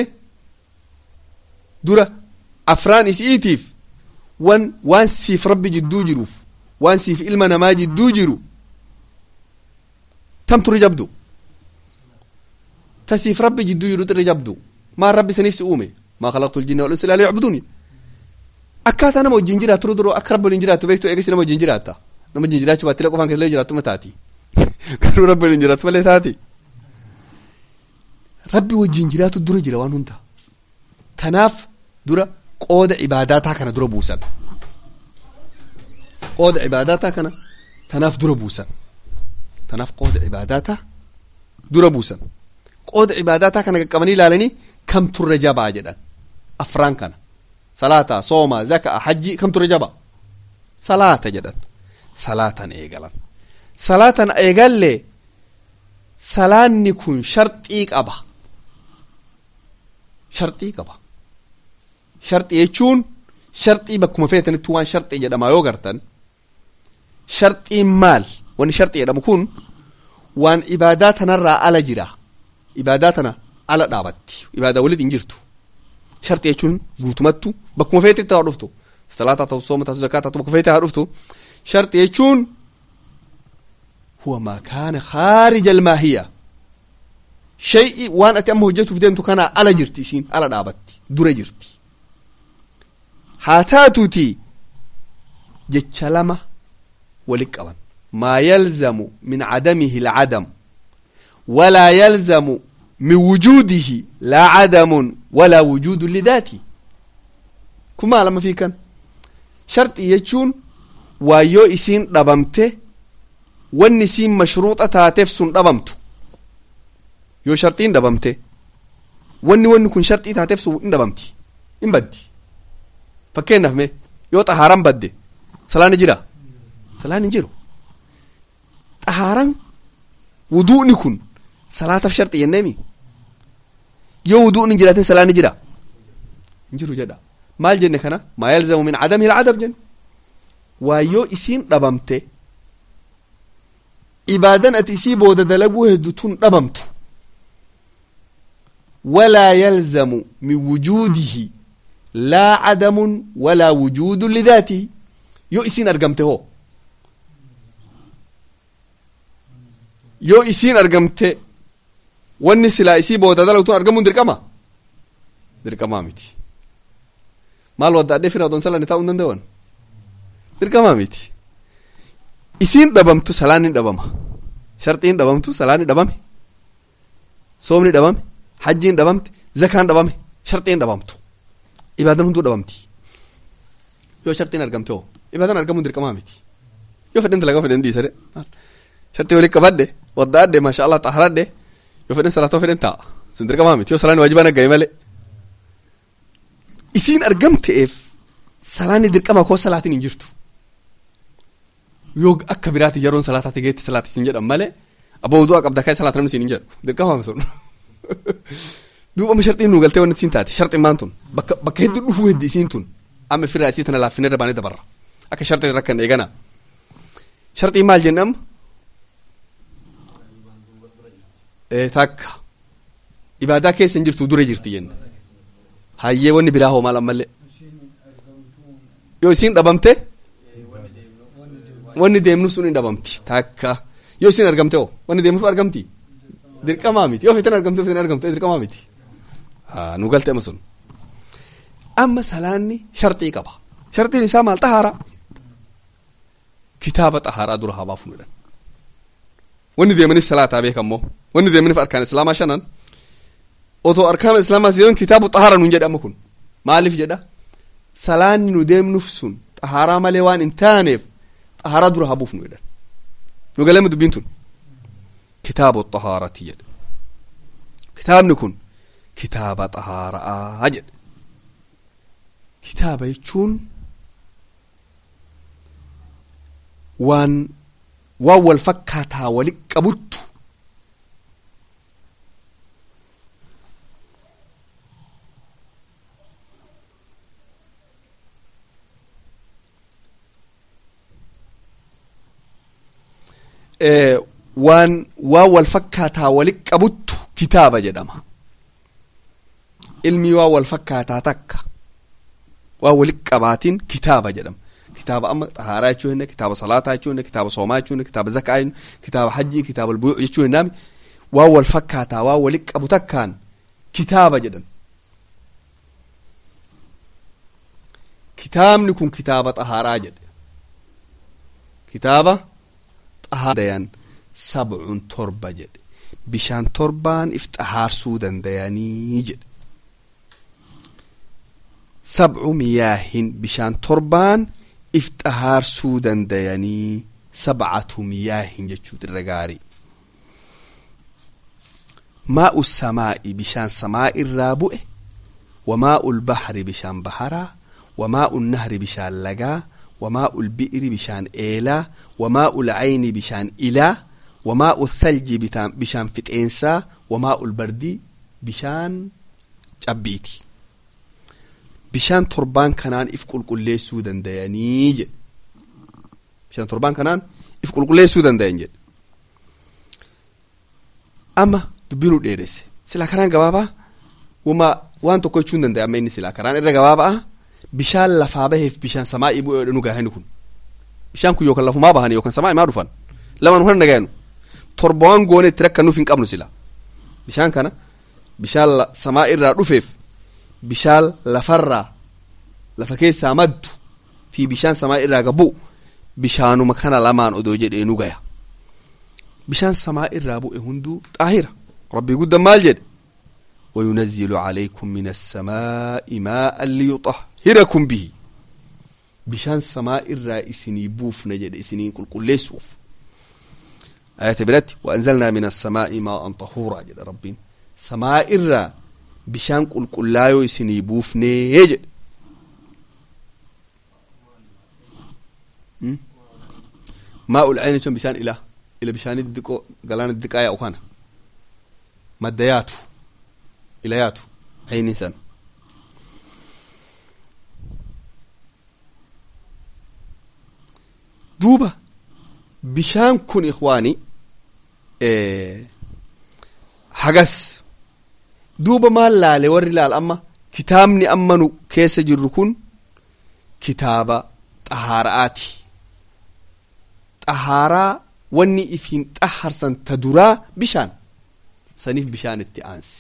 A: dura afraan isiitiif wan waan siif rabbi jidduu jiruuf waan siif ilma namaa jidduu jiru tamtu irra jabdu ta siif rabbi jidduu jiru irra jabdu maan rabbi isiniif si uume maa khalaqtu ljinna wal insa illaa liyacbuduuni akkaataa nama wajjin jiraatu duroo akka rabbi wajjin jiraatu beektu eegasi nama wajjin jiraatta nama wajjin jiraachuu baattilee qofaan keessallee jiraattu taati garuu rabbi wajjin jiraatu malee taati rabbi wajjin jiraatu dura jira waan hunda tanaaf dura qooda ibaadaataa kana dura buusan qooda ibaadaataa kana tanaaf dura buusan tanaaf qooda ibaadaataa dura buusan qooda ibaadaataa kana qaqqabanii ilaalanii kam turre jabaa jedhan afraan kana salaata sooma zaka hajji kam turre jabaa salaata jedhan salaatan eegalan salaatan eegallee salaanni kun sharxii qaba sharxii qaba sharxii jechuun sharxii bakkuma feetanitti waan sharxii jedhama yoo gartan sharxiin maal wanni sharxii jedhamu kun waan ibaadaa tanarraa ala jira ibaadaa tana ala dhaabatti ibaadaa walit hin jirtu sharxii jechuun guutumattu bakkuma feetetti haa dhuftu salaataa ta'u sooma ta'u zakaa ta'u bakkuma feetee haa dhuftu sharxii jechuun huwa maa kaana khaarija almaahiya shay'i waan ati amma hojjetuuf deemtu kanaa ala jirti isiin ala dhaabatti dura jirti haa taatuti jecha lama walit qaban maa yalzamu min cadamihi alcadam walaa yalzamu min wujuudihi laa cadamun walaa wujuudu lidaati kun maa lama fiikan sharxii jechuun waa yoo isiin dhabamte wanni isiin mashruuxa taateef sun dhabamtu yoo sharxiin dhabamte wanni wanni kun sharxii taateef sun hin dhabamti hin baddi fakkeenyaaf mee yoo xahaaraan badde salaan jira salaan hin jiru xahaaraan wuduu'ni kun salaataaf sharxii jenneemi yoo wuduu'ni hin jiraatin salaan jira hin jiru jedha maal jenne kana maa yalzamu min cadamihi alcadam jenne waa yoo isiin dhabamte ibaadan ati isii booda dalaguu heddu tun dhabamtu walaa yalzamu min wujuudihi laa cadamun walaa wujuudu lidaatihi yoo isiin argamte hoo yoo isiin argamte wanni silaa isii booda dalagtun argamuun dirqama dirqamaa miti maal waddaadhee fira odon salani taa'uu hin danda'an dirqamaa miti isiin dhabamtu salaan hin dhabama sharxiin dhabamtu salaan hin dhabame soomni dhabame hajjiin dhabamte zakaan dhabame sharxiin dhabamtu ibaadan hunduu dhabamti yoo sharxiin argamte hoo ibaadan argamuun dirqamaa miti yoo fedhen dalagaa fedhen dhiisade sharxii walitti qabadhe waddaadhe maasha allah xaharadhe yoo fedhen salaatoo fedhen taa'a sun dirqamaa miti yoo salaan waajibaan aggaye malee isiin argamte'eef salaanni dirqamaa koo salaatiin hin jirtu yoo akka biraati yeroon salaataati geetti salaati isin jedhan malee abbaa wudu'a qabda ka'e salaata namni isin hin jedhu dirqama sun duuba sharxiin nu galtee wanti isin taate sharxiin maan tun bakka bakka hedduu dhufuu heddi isiin tun amma firraa isii tana laaffinee dabaanee dabarra akka sharxiin rakkan eegana sharxiin maal jennam takka ibaadaa keessa hin jirtu dura jirti jenna hayyee wanni biraa hoo maal ammallee yoo isiin dhabamte wanni deemnu sun hin dhabamti takka yoo isin argamte hoo wanni deemnu argamti dirqamaa miti yoo fitan argamte fitan argamte dirqamaa miti nu galte amma sun amma salaanni sharxii qaba sharxiin isaa maal xahaaraa kitaaba xahaaraa dura haa baafu jedhan wanni deemaniif salaataa beekammoo wanni deemaniif arkaan islaamaa shanan otoo arkaan islaamaa deeman kitaabu xahaara nuun jedha amma kun maaliif jedha salaanni nu deemnuuf sun xahaaraa malee waan hin taaneef xahaaraa dura haa buufnu jedhan nu galeema dubbiin tun kitaabu xahaarati jedhe kitaabni kun kitaaba xahaaraa jedhe kitaaba jechuun waan waan wal fakkaataa walit qabuttu waan waan wal fakkaataa walit qabuttu kitaaba jedhama ilmii waan wal fakkaataa takka waan walit qabaatiin kitaaba jedhama kitaaba amma xahaaraa jechuu hinne kitaaba salaataa jechuu hinne kitaaba soomaa jechuu hinne kitaaba zakaa kitaaba hajjii kitaaba albuyuu jechuu hinnaami waan wal fakkaataa waan walit qabu takkaan kitaaba jedhan kitaabni kun kitaaba xahaaraa jedhe kitaaba xahaarayan sabcun torba jedhe bishaan torbaan if xahaarsuu dandayanii jedhe sabcu miyaahin bishaan torbaan if xahaarsuu dandayanii sabcatu miyaahin jechuu irra gaarii maa'u samaa'i bishaan samaa irraa bu'e wamaa'u lbahri bishaan baharaa wamaa'u nahri bishaan lagaa wamaa'u lbi'ri bishaan eelaa wamaa'u lcayni bishaan ilaa wamaa'u thalji bishaan fixeensaa wamaa'u lbardi bishaan cabbiiti bishaan torbaan kanaan if qulqulleessuu dandayanii jedhe bishaan torbaan kanaan if qulqulleessuu dandayan jedhe amma dubbinuu dheeresse silaa karaan gabaabaa wama waan tokko jechuu hin danda'e amma inni silaa karaan irra gabaabaa bishaan lafaa baheef bishaan samaa'ii bu'ee nu gaahani kun bishaan kun yookaan lafumaa bahani yookaan samaa'ii maa dhufan lama nu handa gaanu torba waan goone itti rakkannuuf hin qabnu sila bishaan kana bishaan samaa irraa dhufeef bishaan lafarraa lafa keessaa maddu fi bishaan samaa irraa gabu bishaanuma kana lamaan odoo jedhee nu gaya bishaan samaa irraa bu'e hunduu xaahira rabbii guddan maal jedhe وينزل عليكم من السماء ماء ليطهركم به بشان سماء الرائسني بوف نجد اسنين كل كل ليسوف آية بلت وأنزلنا من السماء ماء طهورا جد ربين سماء الرا بشان كل كل لا يسني بوف نجد ماء العين شون بشان إله إلى بشان الدقو قلان الدقايا وكان مدياته ilayaatu ayni san duuba bishaan kun ikwaani hagas duuba maal laale warri laal amma kitaabni amma nu keessa jirru kun kitaaba xahaara'aati xahaaraa wanni ifiin xaharsan ta duraa bishaan saniif bishaan itti aanse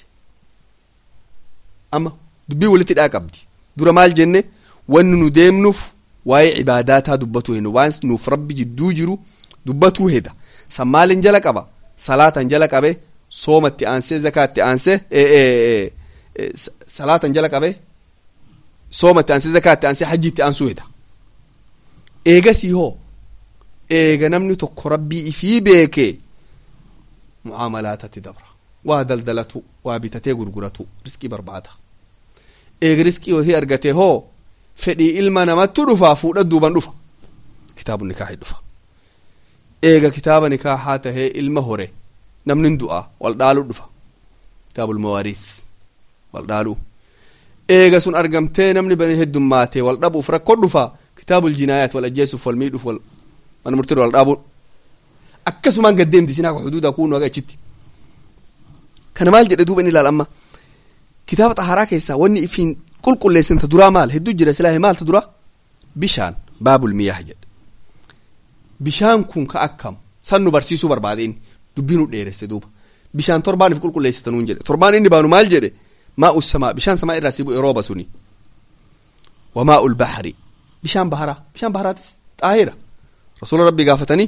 A: amma dubbii walitti dhaa qabdi dura maal jenne wanni nu deemnuuf waa'ee cibaadaataa dubbatu hin waan nuuf rabbi jidduu jiru dubbatuu heda san maalin jala qaba salaatan jala qabe soomatti aansee zakaatti aansee salaatan jala qabe soomatti aansee zakaatti aansee hajjiitti aansuu heda eegasii hoo eega namni tokko rabbii ifii beekee mucaamalaatatti dabra waa daldalatu waa bitatee gurguratu riskii barbaada eega riskii ofii argate hoo fedhii ilma namattu dhufa fuudha duuban dhufa kitaabu nikaahi dhufa eega kitaaba nikaahaa tahee ilma hore namnin du'a wal dhaalu dhufa kitaabul mawaariis wal dhaalu eega sun argamtee namni bani heddummaate wal dhabuuf rakkoo dhufa kitaabul jinaayaat wal ajjeesuuf wal miidhuuf wal mana murtii wal dhaabu akkasumaan gaddeemti sinaa xuduuda kuunu haga achitti kana maal jedhe duuba inni ilaal amma kitaaba xaharaa keessaa wanni ifiin qulqulleessan ta duraa maal hedduu jira silaahe maal ta duraa bishaan baabul miyaah jedhe bishaan kun ka akkam san nu barsiisuu barbaadeen dubbii nu dheeresse duuba bishaan torbaaniif qulqulleessita nuun jedhe torbaan inni baanu maal jedhe maa'u samaa bishaan samaa irraa sii bu'e rooba suni wamaa'u lbahri bishaan baharaa bishaan baharaatis xaahira rasuula rabbii gaafatanii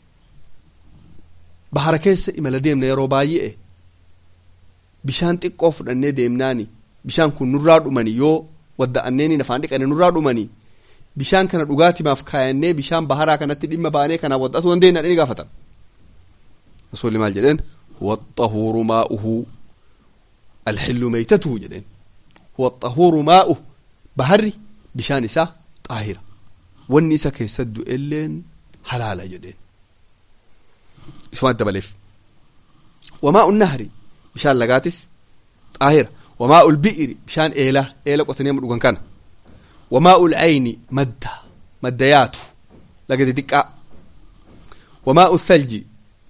A: bahara keessa imala deemna yeroo baay'ee bishaan xiqqoo fudhannee deemnaani bishaan kun nurraa dhumani yoo wadda'anneeni nafaan dhiqane nurraa dhumani bishaan kana dhugaatimaaf kaayannee bishaan baharaa kanatti dhimma baanee kanaa waddatu dandeenya dhani gaafatan rasuulli maal jedheen huwa xahuuru maa'uhu alxillu meeytatuhu jedheen huwa xahuuru maa'uhu baharri bishaan isaa xaahira wanni isa keessa du'elleen halaala jedheen isumaan dabaleef wamaa'u nahri bishaan lagaatis xaahira wamaa'u lbi'iri bishaan eelaa eela qotanii amma dhugan kana wamaa'u lcayni madda maddayaatu laga xixiqqaa wamaa'u thalji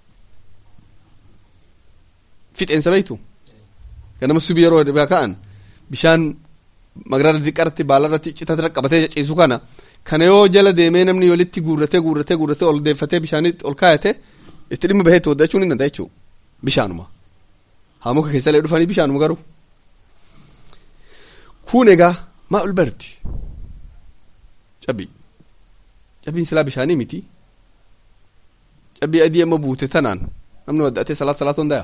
A: fixeensa beeytu ganama subii yeroo dhibaa ka'an bishaan magaraada xixiqqaarratti baalarratti citatira qabatee ciisu kana kana yoo jala deemee namni walitti guurratee guurratee guurratee ol deeffatee bishaanitti ol kaayate itti dhimma baheetti waddachuun hin danda'a jechuu bishaanuma haa muka keessallee dhufanii bishaanuma garuu kun egaa maa'ul bardi cabbii cabbiin silaa bishaanii miti cabbii adii amma buute tanaan namni wadda'atee salaat salaat hundaya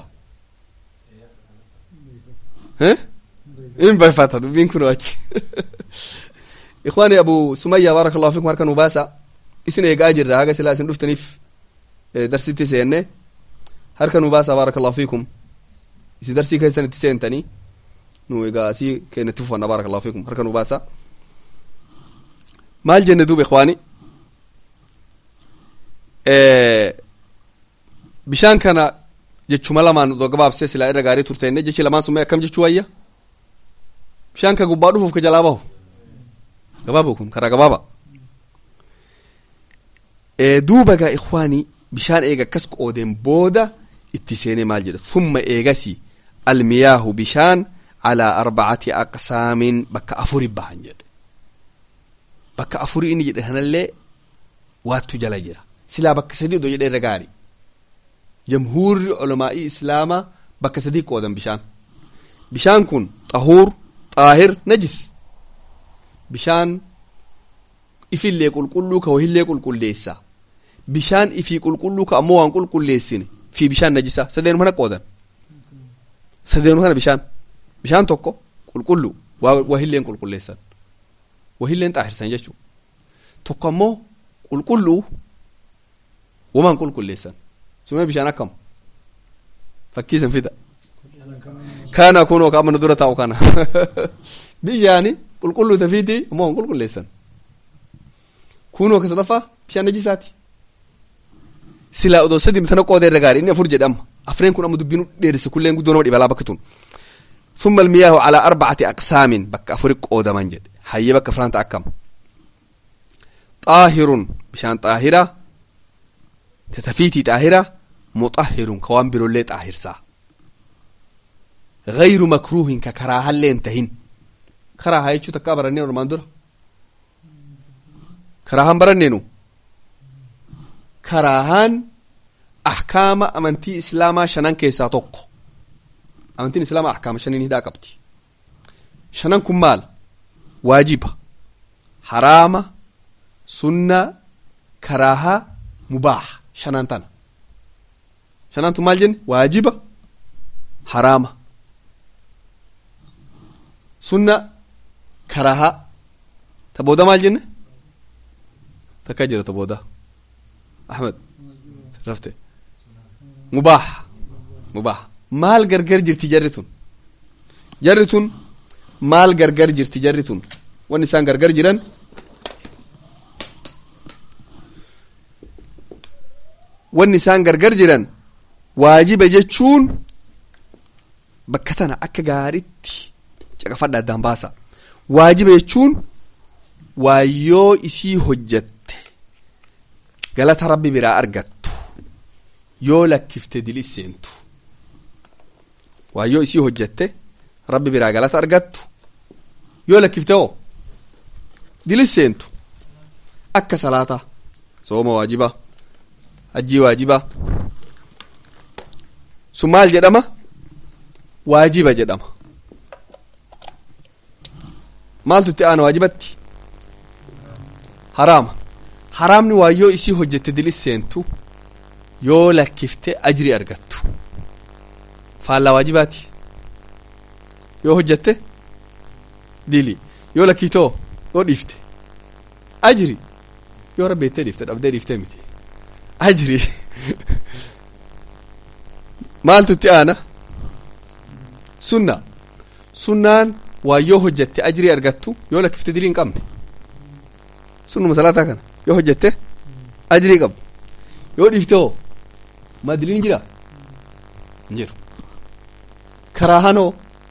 A: in bayfata dubbiin kun achi ikwaani abu sumayya baaraka allahu fikum harka nu baasa isin eegaa jirra haga silaa isin dhuftaniif darsitti seenne harka nu baasa baaraka allahu fikum isi darsii keessan itti seentanii nu egaa asii keenyatti fufanna baaraka allahu fikum harka nu baasa maal jenne duuba ikwaani bishaan kana jechuma lamaan odoo gabaabsee silaa irra gaarii turteenne jechi lamaan sun akkam jechuu wayya bishaan ka gubbaa dhufuuf ka jalaa bahu gabaaba kun karaa gabaaba duuba gaa ikwaanii bishaan eega akkas qoodeen booda itti seenee maal jedha thumma eegasi almiyaahu bishaan alaa arbacati aqsaamin bakka afuri bahan jedhe bakka afuri inni jedhe kanallee waattu jala jira silaa bakka sadii odoo jedhe irra gaari jamhuurri culamaa'ii islaamaa bakka sadii qoodan bishaan bishaan kun xahuur xaahir najis bishaan ifillee qulqulluu ka wahillee qulqulleessa bishaan ifii qulqulluu ka ammoo waan qulqulleessine fi bishaan najisa sadeenu kana qoodan sadeenu kana bishaan bishaan tokko qulqullu wahilleen qulqulleessan wahilleen xaahirsan jechuu tokko ammoo qulqulluu wamaan qulqulleessan sumee bishaan akkam fakkiisan fida kana kunoo ka amma nu dura taa'u kana biyyaani qulqulluu tafiiti ammoo waan qulqulleessan kunoo ka sadaffaa bishaan najisaati silaa odoo sadi tana qooda irra gaari inni afur jedhama afreen kun amma dubbiin dheerisse kulleen guddoo nama dhibalaa bakka tun ثم المياه على أربعة أقسام بك أفرق قودا من جد هيا بك فرانت أكم طاهر بشان طاهرة تتفيتي طاهرة مطهر كوان برولي طاهر سا غير مكروه ككراها اللي انتهن كراها يشو تكابر النينو رمان كراها برنينو كراهان أحكام أمنتي إسلاما شنان كيسا توقو amantiin islaamaa ahkaama shaniin hidhaa qabdi shanan kun maal waajiba haraama sunna karaahaa mubaaha shanan tana shanan tun maal jenne waajiba haraama sunna karaahaa ta booda maal jenne takka jira ta booda ahmed rafte mubaaha mubaaha maal gargar jirti jarri tun jarri tun maal gargar jirti jarri tun wanni isaan gargar jiran wanni isaan gargar jiran waajiba jechuun bakka tana akka gaaritti caqafadha addaan baasa waajiba jechuun waayyoo isii hojjatte galata rabbi biraa argattu yoo lakkifte dilis seentu waayyoo isii hojjatte rabbi biraa galata argattu yoo lakkifte hoo dilis seentu akka salaata sooma waajiba hajjii waajiba sun maal jedhama waajiba jedhama maaltu itti aana waajibatti haraama haraamni waayyoo isii hojjette dilis seentu yoo lakkifte ajri argattu faallaa waajibaati yoo hojjatte dili yoo lakkitoo yoo dhiifte ajri yoo rabbeettee dhiifte dhabdee dhiiftee miti ajri maaltu itti aana sunna sunnaan waa yoo hojjatte ajrii argattu yoo lakkifte dilii hin qabne sunnuma salaataa kana yoo hojjatte ajrii qabdu yoo dhiifte hoo maa diliin jira hin jiru karaahanoo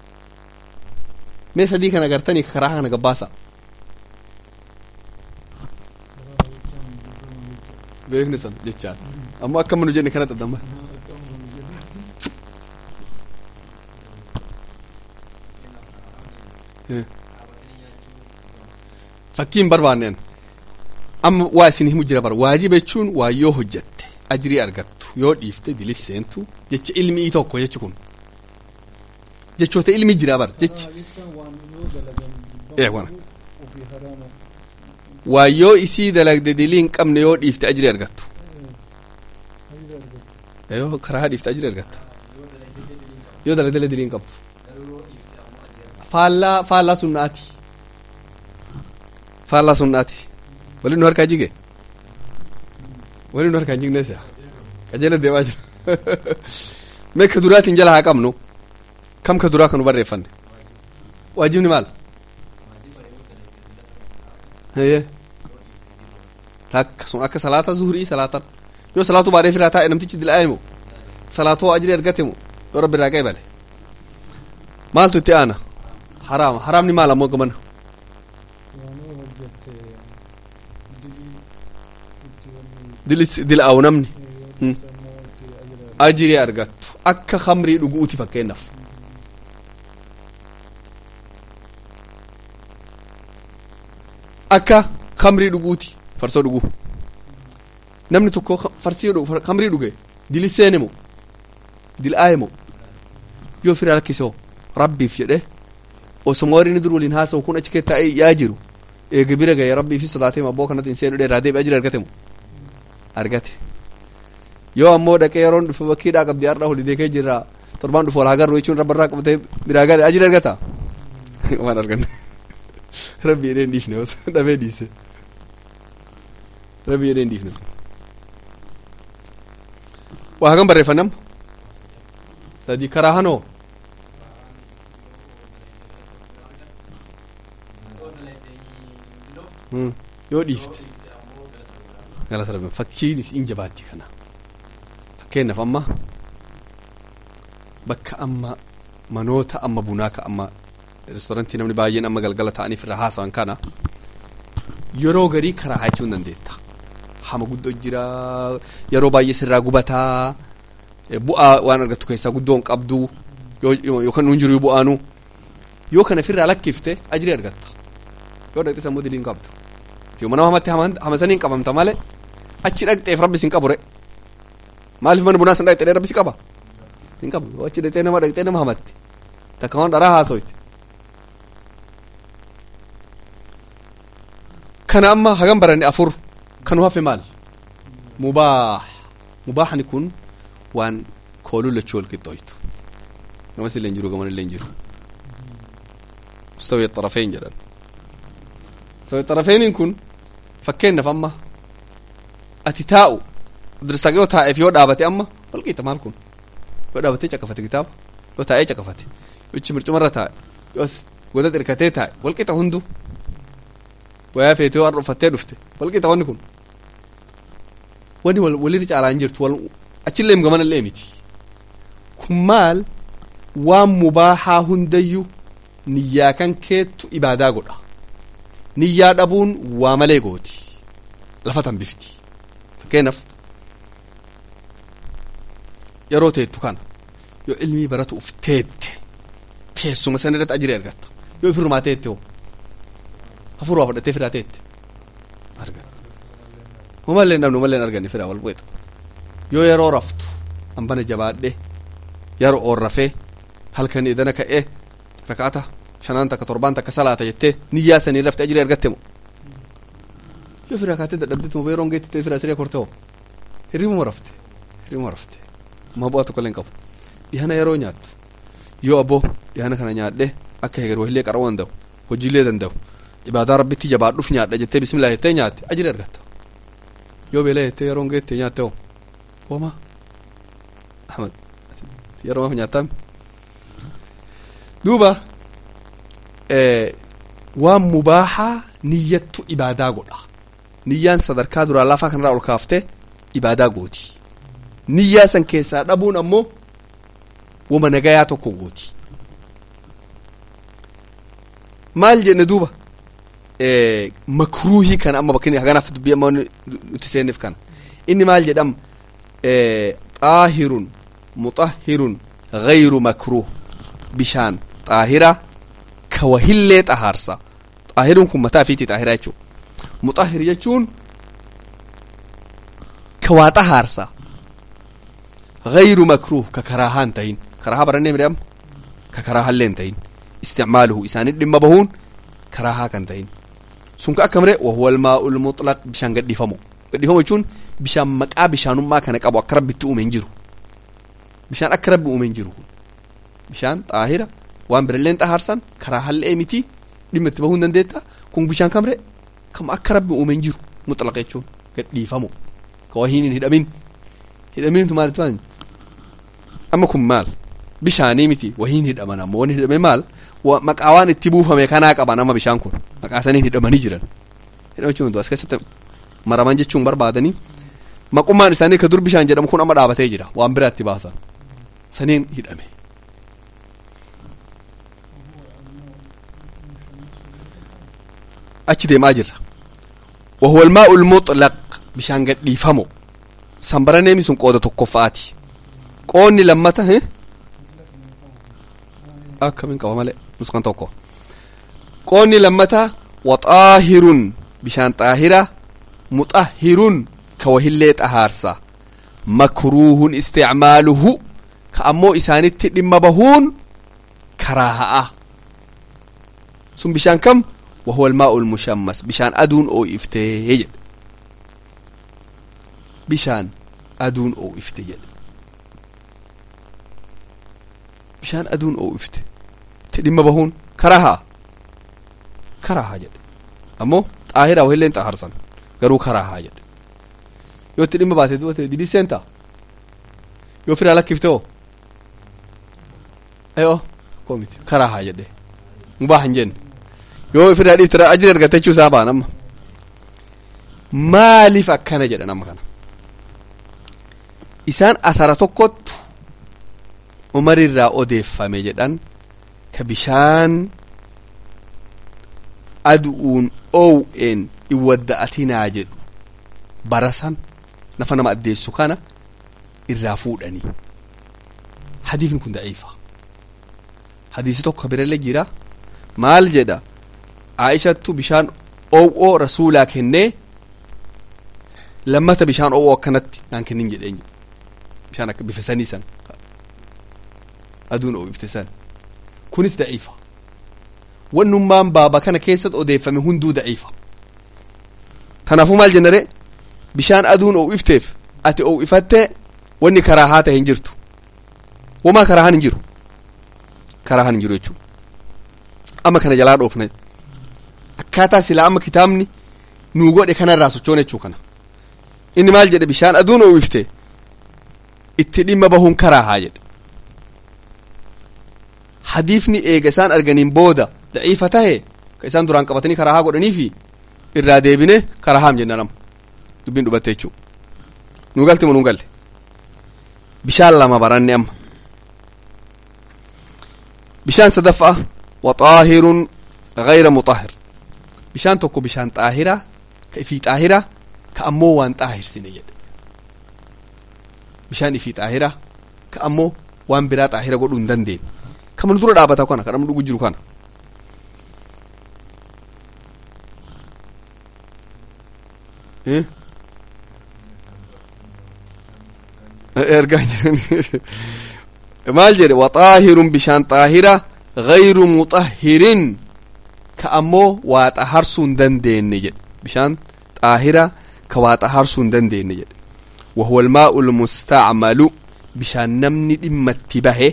A: mee sadii kana gartanii karaa kana gabbaasa beekni san jechaan ammoo akka manu jenne kana xaxamma fakkiin barbaanneen amma waa isin himu jira bara waajiba jechuun waa yoo hojjatte ajrii argattu yoo dhiifte dilis seentu jecha ilmii tokko jechi kun jechoota ilmi jira bara jechi ee wana waa yoo isii dalagde dilii hin qabne yoo dhiifte ajri argattu yoo karaa dhiifte ajri argatta yoo dalagdele dilii hin qabdu faallaa faallaa sunnaati faallaa sunnaati wali nu harkaa jige wali nu harkaa jigne siya qajeela deemaa jira mee ka duraatiin jala haa qabnu kam ka duraa kanu barreeffanne waajibni maal heye takka sun akka salaata zuhurii salaatan yoo salaatu baadhee firaa taa'e namtichi dila'ee moo salaatoo ajri argate moo yoo rabbi irraa qeebale maaltu itti aana haraama haraamni maal ammoo gamana dilis dila'aawu namni ajri argattu akka khamrii dhuguuti fakkeenyaaf akka khamrii dhuguuti farsoo dhuguu namni tokko farsii dhugu khamrii dhuge dili seene moo dil'aaye moo yoo firaa lakkisoo rabbiif jedhe osoma warri inni dur waliin haasa'u kun achi keessa taa'ee yaa jiru eega bira ga'e rabbii fi sodaatee abboo kanatti hin seenu dheeraa deebi'ee ajira argate moo argate yoo ammoo dhaqee yeroon dhufe bakkiidhaa qabdi har'a holidee kee jirra torbaan dhufu wal hagarru jechuun rabba irraa qabatee biraa gale ajira argata waan arganne rabbi jedhee hin dhiifne dhabee dhiise rabbi jedhee hin dhiifne waa hagam barreeffannam sadii karaa hanoo yoo dhiifte galata rabbi fakkiin isiin jabaatti kana fakkeenyaaf amma bakka amma manoota amma bunaa ka amma reestoorantii namni baay'een amma galgala ta'aniif irra haasawan kana yeroo garii karaa haachuu hin dandeetta hama guddoo jira yeroo baay'ee sirraa gubataa bu'aa waan argattu keessaa guddoo hin qabdu yookaan nuun jiru bu'aanu yoo kana firraa lakkifte ajrii argatta yoo dhaqxe sammuu dilii hin qabdu yoo nama hamatti hamasanii hin qabamta malee achi dhaqxeef rabbi sin qabure maaliif mana bunaa san dhaqxee rabbi si qaba hin qabu yoo achi dhaqxee nama dhaqxee nama hamatti takka waan dharaa haasoyte kana amma hagam baranne afur kanu hafe maal mubaax mubaaxni kun waan kooluu lachuu wal qixxooytu gamas illee hin jiru gaman illee hin jiru mustawi xarafeen jedhan mustawi xarafeeniin kun fakkeenyaaf amma ati taa'u dirsaqa yoo taa'eef yoo dhaabate amma wal qixa maal kun yoo dhaabatee caqafate kitaaba yoo taa'ee caqafate yoo ichi mircumarra taa'e yoo goda xirkatee taa'e wal qixa hundu wayaa feete yoo har'a uffattee dhufte wal qixa wanni kun wani walirra caalaa hin jirtu wal achillee gamana illee miti kun maal waan mubaaxaa hundayyuu niyyaa kan keettu ibaadaa godha niyyaa dhabuun waa malee gooti lafa tan bifti fakkeenyaaf yeroo teettu kana yoo ilmii baratu uf teette teessuma sana irratti ajiree argatta yoo ifirrumaa teette hoo hafuuraa fudhattee firaa teette argatta umallee namni umallee arganne firaa wal bu'eeta yoo yeroo raftu hambana jabaadhe yeroo oorrafee halkan idana ka'ee rakaata shanaan takka torbaan takka salaata jettee niyyaa sanii rafte ajiree argatte mo yoo firaa kaatee dadhabdeetu mo yeroon geettite firaa siree korte hoo hirribuma rafte hirribuma rafte ma bu'aa tokko illee hin qabu dhihana yeroo nyaattu yoo abboo dhihana kana nyaadhe akka heger wahillee qara'uu danda'u hojiilee danda'u ibaadaa rabbitti jabaadhuuf nyaadha jettee bismillah jettee nyaatte ajiree argatta yoo beela jettee yeroon geette nyaatte hoo wama ahmad yeroo maaf nyaatame duuba waan mubaaxaa niyyattu ibaadaa godha niyyaan sadarkaa duraa lafaa kanarraa ol kaaftee ibaadaa gooti niyyaa san keessaa dhabuun ammoo wama nagayaa tokko gooti maal jenne duuba makruuhii kana amma bakki haganaaf dubbii amma nuti seenneef kana inni maal jedham xaahirun muxahhirun gayru makruuh bishaan xaahira ka wahillee xahaarsa xaahirun kun mataa fiiti xaahira jechuu muxahhir jechuun ka waa xahaarsa gayru makruuh ka karaahaa hin tahin karaahaa barannee midhaam ka karaahallee hin tahin isticmaaluhu isaanii dhimma bahuun karaahaa kan tahin sun ka akka maree wahuwal maa'ul mutlaq bishaan gadhiifamo gadhiifamo jechuun bishaan maqaa bishaanummaa kana qabu akka rabbitti uume hin jiru bishaan akka rabbi uume hin jiru bishaan xaahira waan biralleen xahaarsan karaa hallee miti dhimma itti bahuu hin dandeetta kun bishaan kamre kam akka rabbi uume hin jiru mutlaq jechuun gadhiifamo ka wahiin hin hidhamin hidhamiintu maalitti maal amma kun maal bishaanii miti wahiin hidhaman ammoo wani hidhame maal maqaa waan itti buufame kanaa qaban amma bishaan kun maqaa saniin hidhamanii jiran hidhamachuun as keessatti maraman jechuun barbaadanii maqummaan isaanii ka dur bishaan jedhamu kun amma dhaabatee jira waan biraa itti baasan saniin hidhame achi deemaa jirra wahuwal maa'ul mutlaq bishaan gadhiifamo sanbaraneemi sun qooda tokkoffaati qoonni lammata akkamiin qaba malee nuskan tokko qoonni lammata waxaahirun bishaan xaahira muxahirun ka wahillee xahaarsa makruuhun isticmaaluhu ka ammoo isaanitti dhimma bahuun karaaha'a sun bishaan kam wahuwa almaa'u lmushammas bishaan aduun oo'iftee jedhe bishaan aduun oo'ifte jedhe bishaan aduun oo'ifte itti dhimma bahuun karaahaa karaahaa jedhe ammoo xaahiraa wahilleen xaharsan garuu karaahaa jedhe yoo itti dhimma baate du'ate didii seenta yoo firaa lakkifte oo ayo komiti karaahaa jedhe mubaa hin jenne yoo firaa dhiiftira ajiri argatte jechuu isaa baan amma maaliif akkana jedhan amma kana isaan asara tokkottu umarirraa odeeffame jedhan ka bishaan adu'uun oow'een in wadda'atinaa jedhu barasan nafa nama addeessu kana irraa fuudhanii hadiifni kun daciifa hadiisi tokko birallee jira maal jedha aishattu bishaan oow'oo rasuulaa kennee lammata bishaan oow'oo akkanatti naan kennin jedheen bishaan akka bifa sanii san aduun oowwifte san kunis daciifa wannummaan baaba kana keessatti odeeffame hunduu daciifa kanaafuu maal jennare bishaan aduun oowwifteef ati oowwifattee wanni karaahaa ta'e hin jirtu wamaa karaahaan hin jiru karaahaan hin jiru jechuu amma kana jalaa dhoofne akkaataa silaa amma kitaabni nuu godhe kanarraa sochoon jechuu kana inni maal jedhe bishaan aduun oowwifte itti dhimma bahuun karaahaa jedhe hadiifni eega isaan arganiin booda daciifa tahe ka isaan duraan qabatanii karaahaa godhaniifi irraa deebine karaahaam jenna nama dubbiin dhubatte jechuu nuu galte moo nuu galle bishaan lama baranne amma bishaan sadaffaa waxaahirun gayra muxahir bishaan tokko bishaan xaahiraa ka ifii xaahiraa ka ammoo waan xaahirsine jedhe bishaan ifii xaahiraa ka ammoo waan biraa xaahira godhuu hin dandeenye kama dura dhaabata kana kadhamu dhugu jiru kana ergaa jiran maal jedhe waxaahirun bishaan xaahira gayru muxahirin ka ammoo waa xaharsuu hin dandeenye jedhe bishaan xaahira ka waa xaharsuu hin dandeenye jedhe wahuwa almaa'u lmustacmalu bishaan namni dhimmatti bahe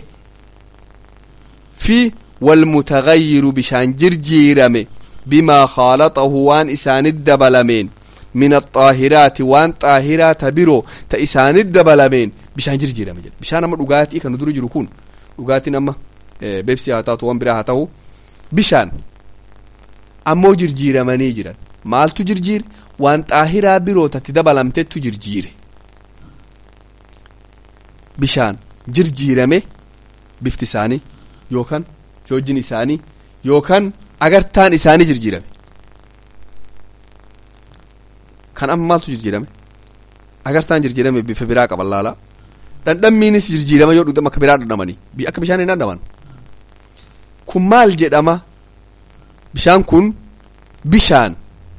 A: fi walmutagayyiru bishaan jirjiirame bimaa khaalaxahu waan isaanit dabalameen min axaahiraati waan xaahiraa ta biroo ta isaanit dabalameen bishaan jirjiirame jedhe bishaan amma dhugaatii kan dura jiru kun dhugaatiin amma beebsii haa taatu waan biraa haa ta'u bishaan ammoo jirjiiramanii jiran maaltu jirjiire waan xaahiraa biroo tatti dabalamtettu jirjiire bishaan jirjiirame bifti isaanii yookaan joojjin isaanii yookaan agartaan isaanii jirjiirame kan amma maaltu jirjiirame agartaan jirjiirame bifa biraa qaban laala dhandhammiinis jirjiirama yoo dhugdama akka biraa dhandhamanii akka bishaan hin dhandhaman kun maal jedhama bishaan kun bishaan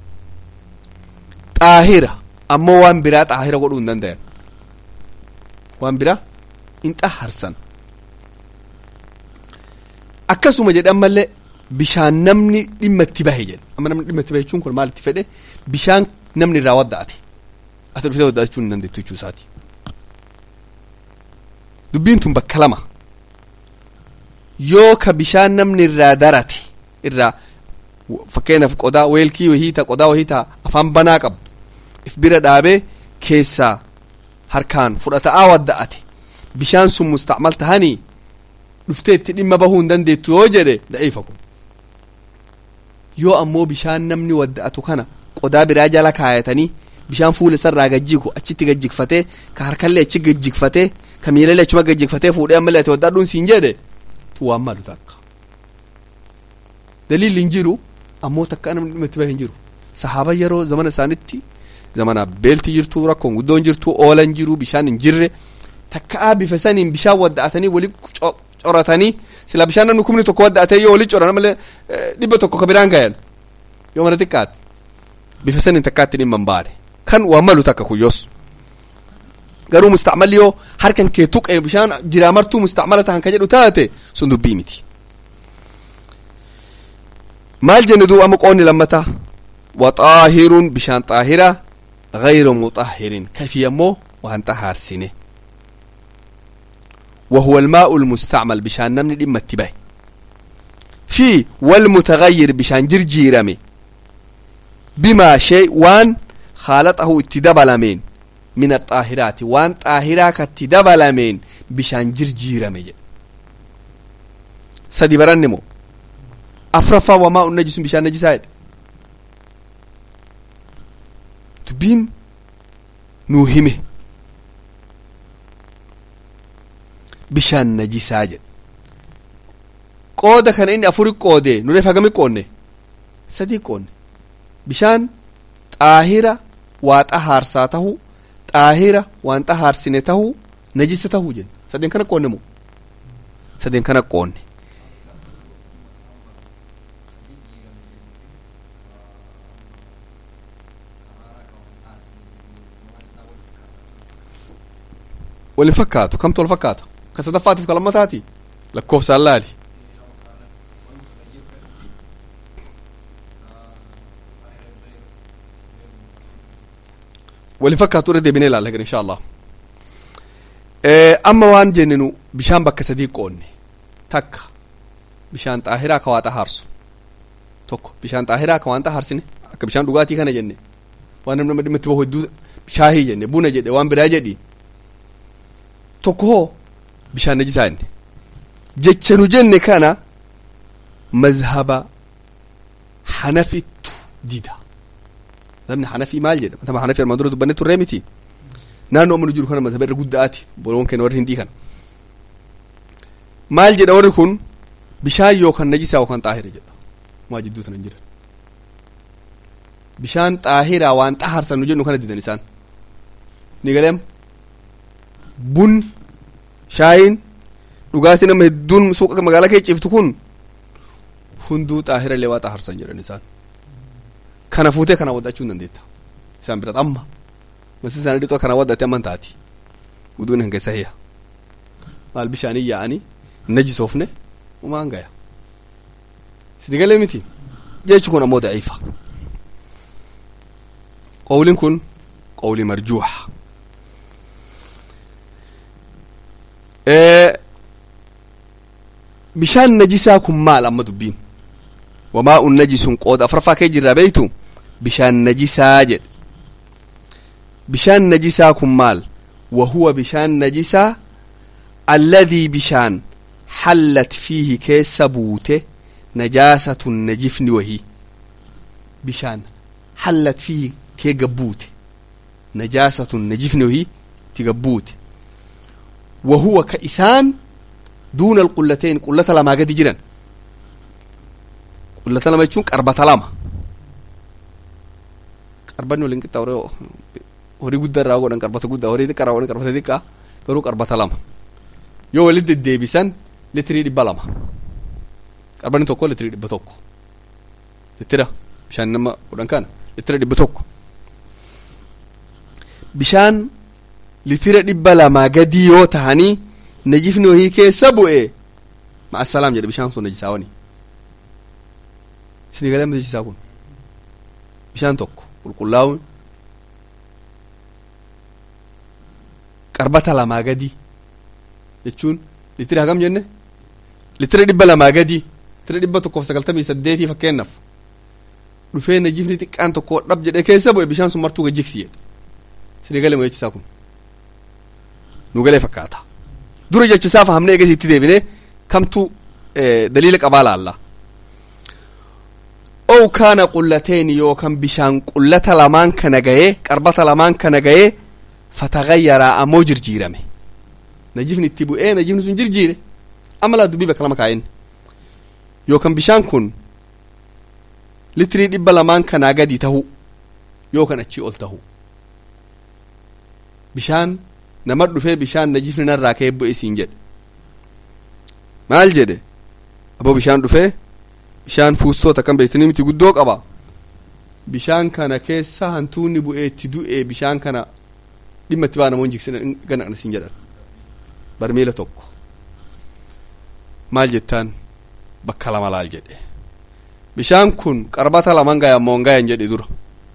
A: xaahira ammoo waan biraa xaahira godhuu hin dandayan waan biraa hin xaharsan akkasuma jedhan mallee bishaan namni dhimma itti bahe jedhe amma namni dhimma itti bahe jechuun kun maal itti fedhe bishaan namni irraa wadda'ate ati dhuftee wadda'achuu hin dandeettu jechuu isaati dubbiin tun bakka lama yoo ka bishaan namni irraa darate irraa fakkeenyaaf qodaa weelkii wahii ta qodaa wahii ta afaan banaa qabu if bira dhaabee keessaa harkaan fudhata'aa wadda'ate bishaan sun mustacmal tahanii dhuftee itti dhimma bahuu hin dandeettu yoo jedhe da'iifa kun yoo ammoo bishaan namni wadda'atu kana qodaa biraa jala kaayatanii bishaan fuula isarraa gajjigu achitti gajjigfatee ka harkallee achi gajjigfatee ka miilallee achuma gajjigfatee fuudhee ammallee ati waddadhuun siin jedhe tu waan malu takka daliilli hin jiru ammoo takka namni dhimma itti bahe hin jiru sahaaba yeroo zamana isaanitti zamana beelti jirtu rakkoon guddoon jirtu oolan jiru bishaan hin jirre takkaa bifa saniin bishaan wadda'atanii wali coratanii sila bishaan namni kumni tokko wadda'atee yoo wali coran malee dhibba tokko ka biraan gayan yoo mana xiqqaate bifa saniin takkaatti dhimma hin baane kan waan malu takka kuyyoos garuu mustacmalli yoo harkan kee tuqee bishaan jiraa martuu mustacmala tahan ka jedhu taate sun dubbii miti maal jenne duuba amma qoonni lammataa waxaahirun bishaan xaahira gayru muxahirin kafii ammoo waan xahaarsine وهو الماء المستعمل بشان نمني دي متبه في والمتغير بشان جرجيرمي بما شيء وان خالطه اتدبلمين من الطاهرات وان طاهراك اتدبلمين بشان جرجيرمي سدي برنمو أفرفا وماء النجس بشان نجسات تبين نوهمه bishaan najisaa jedhe qooda kana inni afuri qoode nureef hagami qoonne sadii qoonne bishaan xaahira waa xahaarsaa tahu xaahira waan xahaarsine tahu najisa tahu jenne sadeen kana qoonne moo sadeen kana qoonne walin fakkaatu kamtu wal fakkaata ka sadaffaatiif ka lammataati lakkoofsaan laali walin fakkaatu irra deebinee ilaalla egan insha allah amma waan jenninu bishaan bakka sadii qoonne takka bishaan xaahiraa ka waa xahaarsu tokko bishaan xaahiraa ka waan xahaarsine akka bishaan dhugaatii kana jenne waan namni nama dhimma itti bahu hedduu shaahii jenne buna jedhe waan biraa jedhi tokko hoo bishaan najisaa jenne jecha nu jenne kana mazhaba hanafittu dida mazhabni hanafii maal jedha mazhaba hanafii armaan dura dubbanne turree miti naannoo amma nu jiru kana mazhaba irra guddaati boloon keenya warri hindii kana maal jedha warri kun bishaan yookaan najisaa yookaan xaahira jedha maa jidduu tana hin jiran bishaan xaahiraa waan xaharsan nu jennu kana didan isaan ni galeem bunni shaayiin dhugaatii nama hedduun suuqa magaalaa kee ciftu kun hunduu xaahira illee waa xaharsan jedhan isaan kana fuutee kana waddachuu hin dandeetta isaan biratti amma masi isaanii dhixoo kana waddate amman taati guduun hin keessa hiya maal bishaanii yaa'anii najisoofne umaan gaya sidi galee miti jechi kun ammoo daciifa qawliin kun qawli marjuuxa bishaan najisaa kun maal amma dubbiin wamaa'un najisun qooda afraffaa kee jirraa beeytu bishaan najisaa jedhe bishaan najisaa kun maal wahuwa bishaan najisaa alladhii bishaan hallat fiihi keessa buute najaasatun najifni wahii bishaan hallat fiihi kee gabbuute najaasatun najifni wahii ti gabbuute wahuwa ka isaan duuna alqullateen qullata lamaa gadi jiran qullata lama jechuun qarbata lama qarbanni waliin qixxaa horii guddaa irraa godhan qarbata guddaa horii xiqqaa irraa godhan qarbata xiqqaa garuu qarbata lama yoo walit deddeebisan litirii dhibba lama qarbanni tokko litirii dhibba tokko litira bishaan nama kudhan kana litira dhibba tokko bishaan litira dhibba lamaa gadii yoo tahanii najifni wahii keessa bu'e ma'asalaam jedhe bishaan sun najisaawani isinii galee amma jechisaa kun bishaan tokko qulqullaa'uun qarbata lamaa gadi jechuun litira hagam jenne litira dhibba lamaa gadi litira dhibba tokkoof sagaltamii saddeetii fakkeennaaf dhufee najifni xiqqaan tokko dhab jedhee keessa bu'e bishaan sun martuu gajjigsi jedhe isinii galee moo jechisaa kun nu galee fakkaata dura jechisaa fahamnee eegas itti deebine kamtu daliila qabaa laalla ow kaana qullateen yookan bishaan qullata lamaan kana gayee qarbata lamaan kana gayee fatagayyaraa ammoo jirjiirame najifni itti bu'ee najifni sun jirjiire amma laa dubbii bakka lama kaa'in yookan bishaan kun litirii dhibba lamaan kanaa gadi tahu yookan achii ol tahu bishaan nama dhufee bishaan najifni narraa ka'ee bu'e siin jedhe maal jedhe aboo bishaan dhufee bishaan fuustoota kan beektanii miti guddoo qaba bishaan kana keessa hantuunni bu'ee itti du'e bishaan kana dhimma itti baa namoon jigsina ganaqna siin jedhan barmiila tokko maal jettaan bakka lama laal jedhe bishaan kun qarbata laman gaya ammoo gayan jedhe dura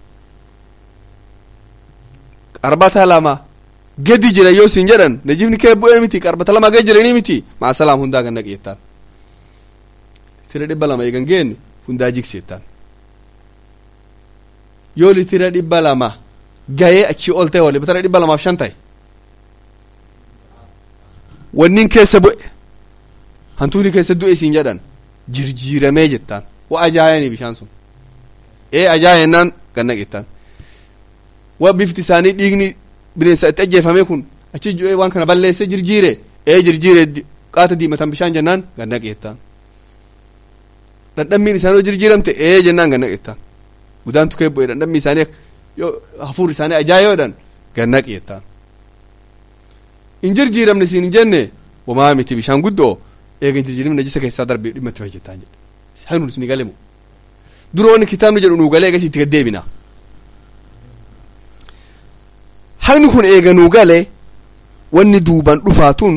A: qarbata lama gadi jira yoo siin jedhan najifni kee bu'ee miti qarbata lama gadi jiranii miti maa salaam hundaa ganna qeettaan litira dhibba lama eegan geenne hundaa jigseettaan yoo litira dhibba lama gayee achii ol ta'e wali litira dhibba lamaaf shan ta'e wannin keessa bu'e hantuuni keessa du'e siin jedhan jirjiiramee jettaan wa ajaayanii bishaan sun ee ajaayennaan ganna qeettaan wa bifti isaanii dhiigni bineensa itti ajjeefame kun achi ju'ee waan kana balleesse jirjiire ee jirjiire qaata diimatan bishaan jennaan ganna qeettaan dhandhammiin isaanii jirjiiramte ee jennaan ganna qeettaan gudaan tukee bu'e dhandhammi isaanii yoo hafuur isaanii ajaa'iboodhaan ganna qeettaan hin jirjiiramne siin hin jenne wamaa miti bishaan guddoo eega hin jirjiiramne najisa keessaa darbee dhimma itti hojjetaan jedhe haa nuti ni galemu dura wanni kitaabni jedhu nuu galee eegas itti gaddeebina haqni kun eega nuu gale wanni duuban dhufaatun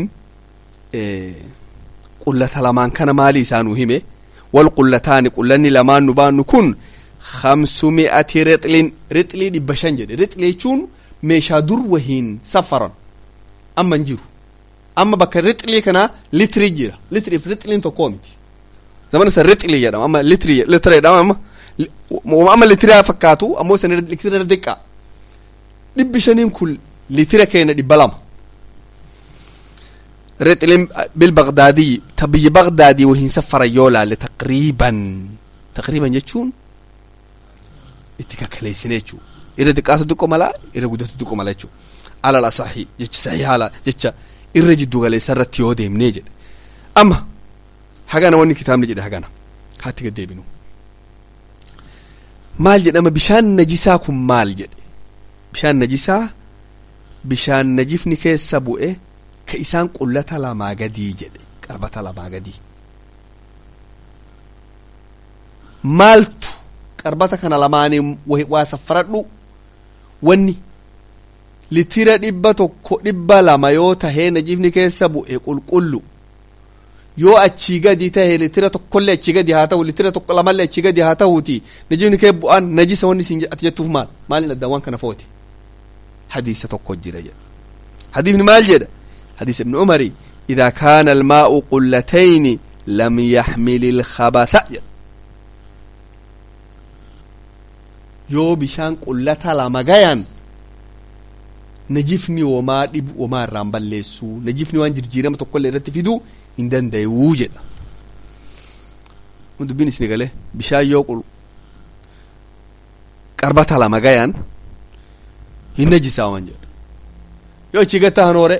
A: qullata lamaan kana maalii isaa nuu hime wal qullataani qullanni lamaan nu baannu kun khamsumi'ati rixlin rixlii dhibba shan jedhe rixlii jechuun meeshaa dur wahiin safaran amma hin jiru amma bakka rixlii kana litrii jira litriif rixliin tokkoo miti zamana san rixlii jedhama amma litrii litira jedhama amma amma litiraa fakkaatu ammoo san litira diqqaa dhibbi shaniin kun litira keenya dhibba lama rixlin bilbagdaadii ta biyya bagdaadii wahiin safaran yoo laalle taqriiban taqriiban jechuun itti kakaleessine jechuu irra xiqqaatu xiqqoo malaa irra guddatu xiqqoo mala jechuu alal asaxi jecha saxii haala jecha irra jiddu galeessa irratti yoo deemnee jedhe amma hagana wanni kitaabni jedhe hagana haatti gad deebinu maal jedhama bishaan najisaa kun maal jedhe bishaan najisaa bishaan najifni keessa bu'e ka isaan qullata lamaa gadii jedhe qarbata lamaa gadii maaltu qarbata kana lamaanii waa safaradhu wanni litira dhibba tokko dhibba lama yoo tahee najifni keessa bu'e qulqullu yoo achii gadi tahe litira tokkollee achii gadi haa ta'u litira tokko lamallee achii gadi haa ta'uuti najifni kee bu'aan najisa wanni isin ati jettuuf maal maalin addaan waan kana foote hadiisa tokko jira jedha hadiifni maal jedha hadiisa ibni umari idaa kaana almaa'u qullatayni lam yaxmil ilkhabatha jedha yoo bishaan qullata lama gayan najifni womaa dhibu womaa irraan balleessuu najifni waan jirjiirama tokkollee irratti fiduu hin danda'uu jedha dubbiin isin galee bishaan yoo qul qarbata lama gayan hin najisaawan jedha yoo achi gatta hanoore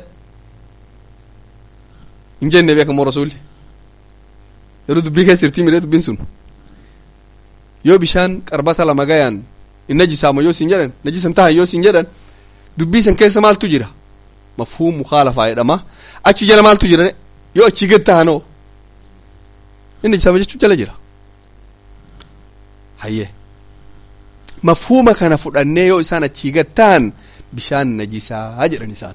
A: hin jenne beekamoo rasuulli yeroo dubbii keessa irtii midhee dubbiin sun yoo bishaan qarbata lama gayan hin najisaama yoo sin jedhan najisan tahan yoo sin jedhan dubbii san keessa maaltu jira mafhuum mukhaalafaa jedhama achi jala maaltu jira yoo achi gad tahanoo inni najisaama jechuu jala jira hayyee mafhuuma kana fudhannee yoo isaan achii gad tahan bishaan najisaa jedhan isaan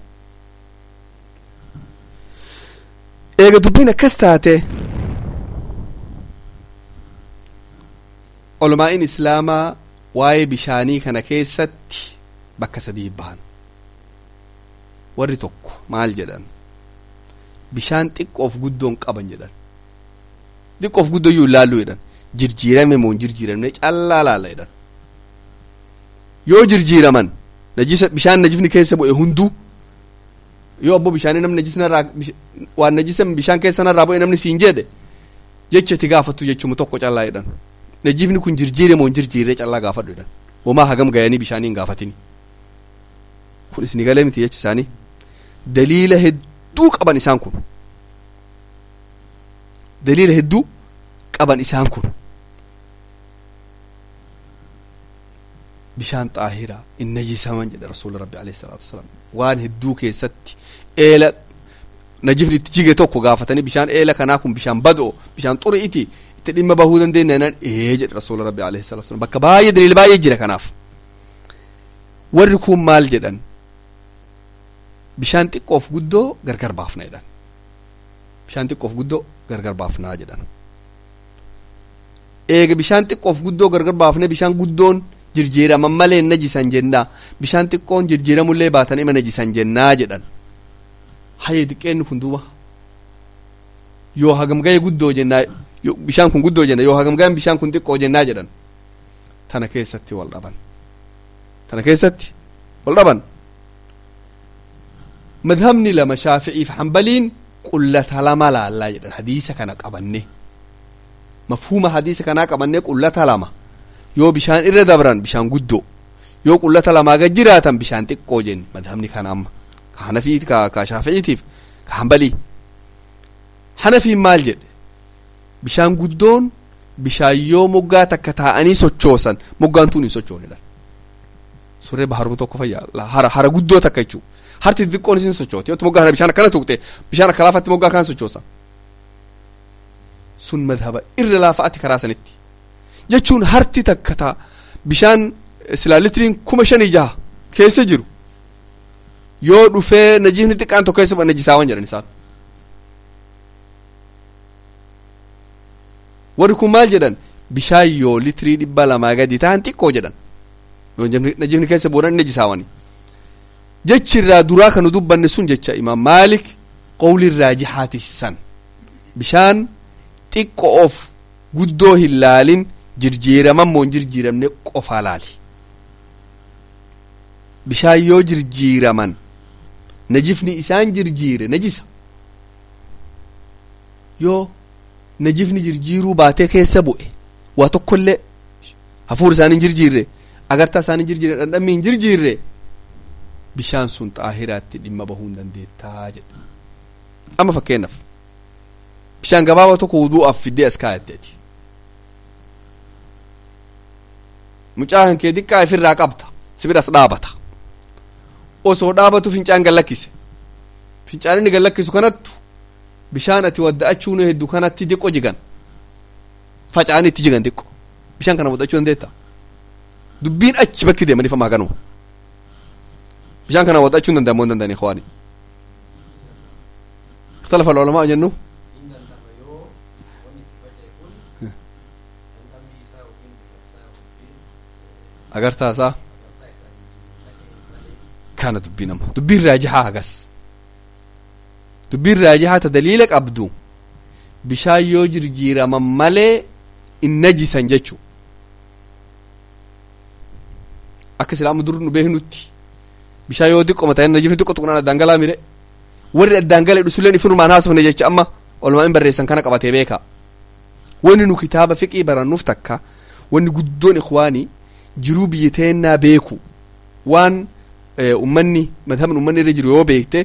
A: eega dubbiin akkas taate olmaa'in islaamaa waa'ee bishaanii kana keessatti bakka sadii bahan warri tokko maal jedhan bishaan xiqqoof guddoon qaban jedhan xiqqoof guddoo iyyuu ilaalluu jedhan jirjiirame moo hin jirjiiramne callaa laalla jedhan yoo jirjiiraman najisa bishaan najifni keessa bu'e hunduu yoo abbo bishaanii namni najisnarraa waan najisa bishaan keessanarraa bu'e namni siin jedhe jecha itti gaafattu jechuun tokko callaa jedhan najifni kun jirjiire moo hin jirjiirre callaa gaafadhu jedhan homaa hagam gayanii bishaanii hin gaafatini kun isni galee miti jechi isaanii daliila hedduu qaban isaan kun daliila hedduu qaban isaan kun bishaan xaahiraa in najisaman jedhe rasuula rabbi alayhi salaatu wasalaam waan hedduu keessatti eela najifni itti jige tokko gaafatanii bishaan eela kanaa kun bishaan badoo bishaan xuri'iti itti dhimma bahuu dandeenya jenaan ee jedhe rasuula rabbi alayhi salaatu wasalaam bakka baay'ee daliila baay'ee jira kanaaf warri kun maal jedhan bishaan xiqqoof guddoo gargar baafna jedhan bishaan xiqqoof guddoo gargar baafnaa jedhan eega bishaan xiqqoof guddoo gargar baafne bishaan guddoon jirjiiraman malee najisan jennaa bishaan xiqqoon jirjiiramullee baatan ima najisan jennaa jedhan hayee xiqqeenni kun duuba yoo hagam ga'e guddoo jennaa bishaan kun guddoo jenna yoo hagam ga'an bishaan kun xiqqoo jennaa jedhan tana keessatti wal dhaban tana keessatti wal dhaban madhabni lama shaafi'iif hambaliin qullata lama laallaa jedhan hadiisa kana qabanne mafhuma hadiisa kanaa qabanne qullata lama yoo bishaan irra dabran bishaan guddoo yoo qullata lamaa gad jiraatan bishaan xiqqoo jenni madhabni kana amma ka hanafii ka ka shaafi'iitiif ka hambalii hanafiin maal jedhe bishaan guddoon bishaan yoo moggaa takka taa'anii sochoosan moggaan tun hin sochoonedha surree baharuma tokko fayyaa hara hara guddoo takka jechuu harti xixiqqoon isin sochooti yoo moggaa bishaan akkana tuqxe bishaan akka laafatti moggaa kaan sochoosa sun madhaba irra laafaatti karaa sanitti jechuun harti takka taa bishaan silaa litiriin kuma shanii jaha keessa jiru yoo dhufee najifni xiqqaan tokko keessa najisaawan jedhan isaan warri kun maal jedhan bishaan yoo litirii dhibba lamaa gadi ta'an xiqqoo jedhan yoo najifni keessa boodan najisaawani jechi irraa duraa kanu dubbanne sun jecha imaam maalik qawli raajihaati san bishaan xiqqoof guddoo hin laalin jirjiiraman moo hin jirjiiramne qofaa laali bishaan yoo jirjiiraman najifni isaan jirjiire najisa yoo najifni jirjiiruu baatee keessa bu'e waa tokkollee hafuur isaanii hin jirjiirre agartaa isaanii hin jirjiirre dhandhammi hin jirjiirre bishaan sun xaahiraatti dhimma bahuu hin dandeettaa jedha amma fakkeenyaaf bishaan gabaabaa tokko wuduu'aaf fiddee as kaayatteeti mucaan kee xiqqaa ifirraa qabta sibiras dhaabata osoo dhaabatu fincaan gallakkise fincaan inni gallakkisu kanattu bishaan ati wadda'achuun hedduu kanatti diqqo jigan faca'anii itti jigan diqqo bishaan kana wadda'achuu dandeetta dubbiin achi bakki deemanii famaa ganuma bishaan kana wadda'achuu hin danda'amu hin danda'anii ho'ani اختلف العلماء جنو agartaa isaa kana dubbii nama dubbiin raajihaa hagas dubbiin raajihaa ta daliila qabdu bishaan yoo jirjiiraman malee in najisan jechuu akka islaamu dur nu beeknutti bishaan yoo diqqoma ta'e najifni xiqqo tuqnaan addaan galaa mire warri addaan galee dhusulleen ifinumaan haasofne jecha amma olumaa in barreessan kana qabatee beeka wanni nu kitaaba fiqii barannuuf takka wanni guddoon ikwaanii jiruu biyya teennaa beeku waan ummanni madhabni ummanni irra jiru yoo beekte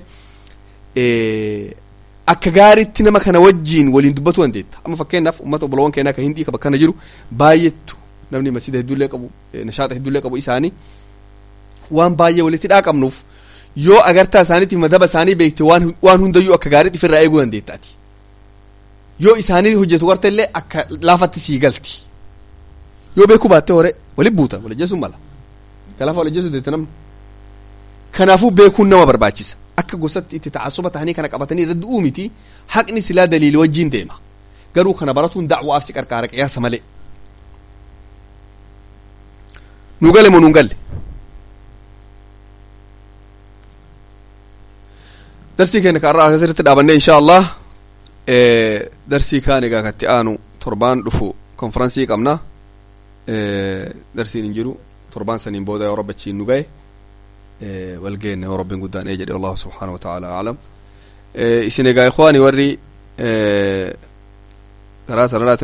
A: akka gaariitti nama kana wajjiin waliin dubbatu dandeetta amma fakkeenyaaf ummata obboloowwan keenyaa ka hindii ka bakkana jiru baay'eetu namni masjida hedduullee qabu nashaata hedduullee qabu isaanii waan baay'ee walitti dhaaqabnuuf yoo agartaa isaaniitiif madhaba isaanii beekte waan waan hundayyuu akka gaariitti ofirraa eeguu dandeettaati yoo isaanii hojjetu garte illee akka laafatti sii galti yoo beekuu baatte hore wali buuta walajjeesuun mala galaafa walajjeesuu deette namni kanaafuu beekuun nama barbaachisa akka gosatti itti ta'assuba ta'anii kana qabatanii irra du'uu miti haqni silaa daliili wajjiin deema garuu kana baratuun da'waaf si qarqaara qiyaasa malee nu gale moo nun galle darsii keenya kaarraa asirratti dhaabanne insha allah darsii kaan egaa katti aanu torbaan dhufu konferansii qabna darsiin hin jiru torbaan saniin booda yoo rabbi achiin nu gahe wal geenne yoo rabbiin guddaan ee jedhe allahu subxaanahu wa ta'ala aclam isin egaa ikwaani warri karaa sanarraati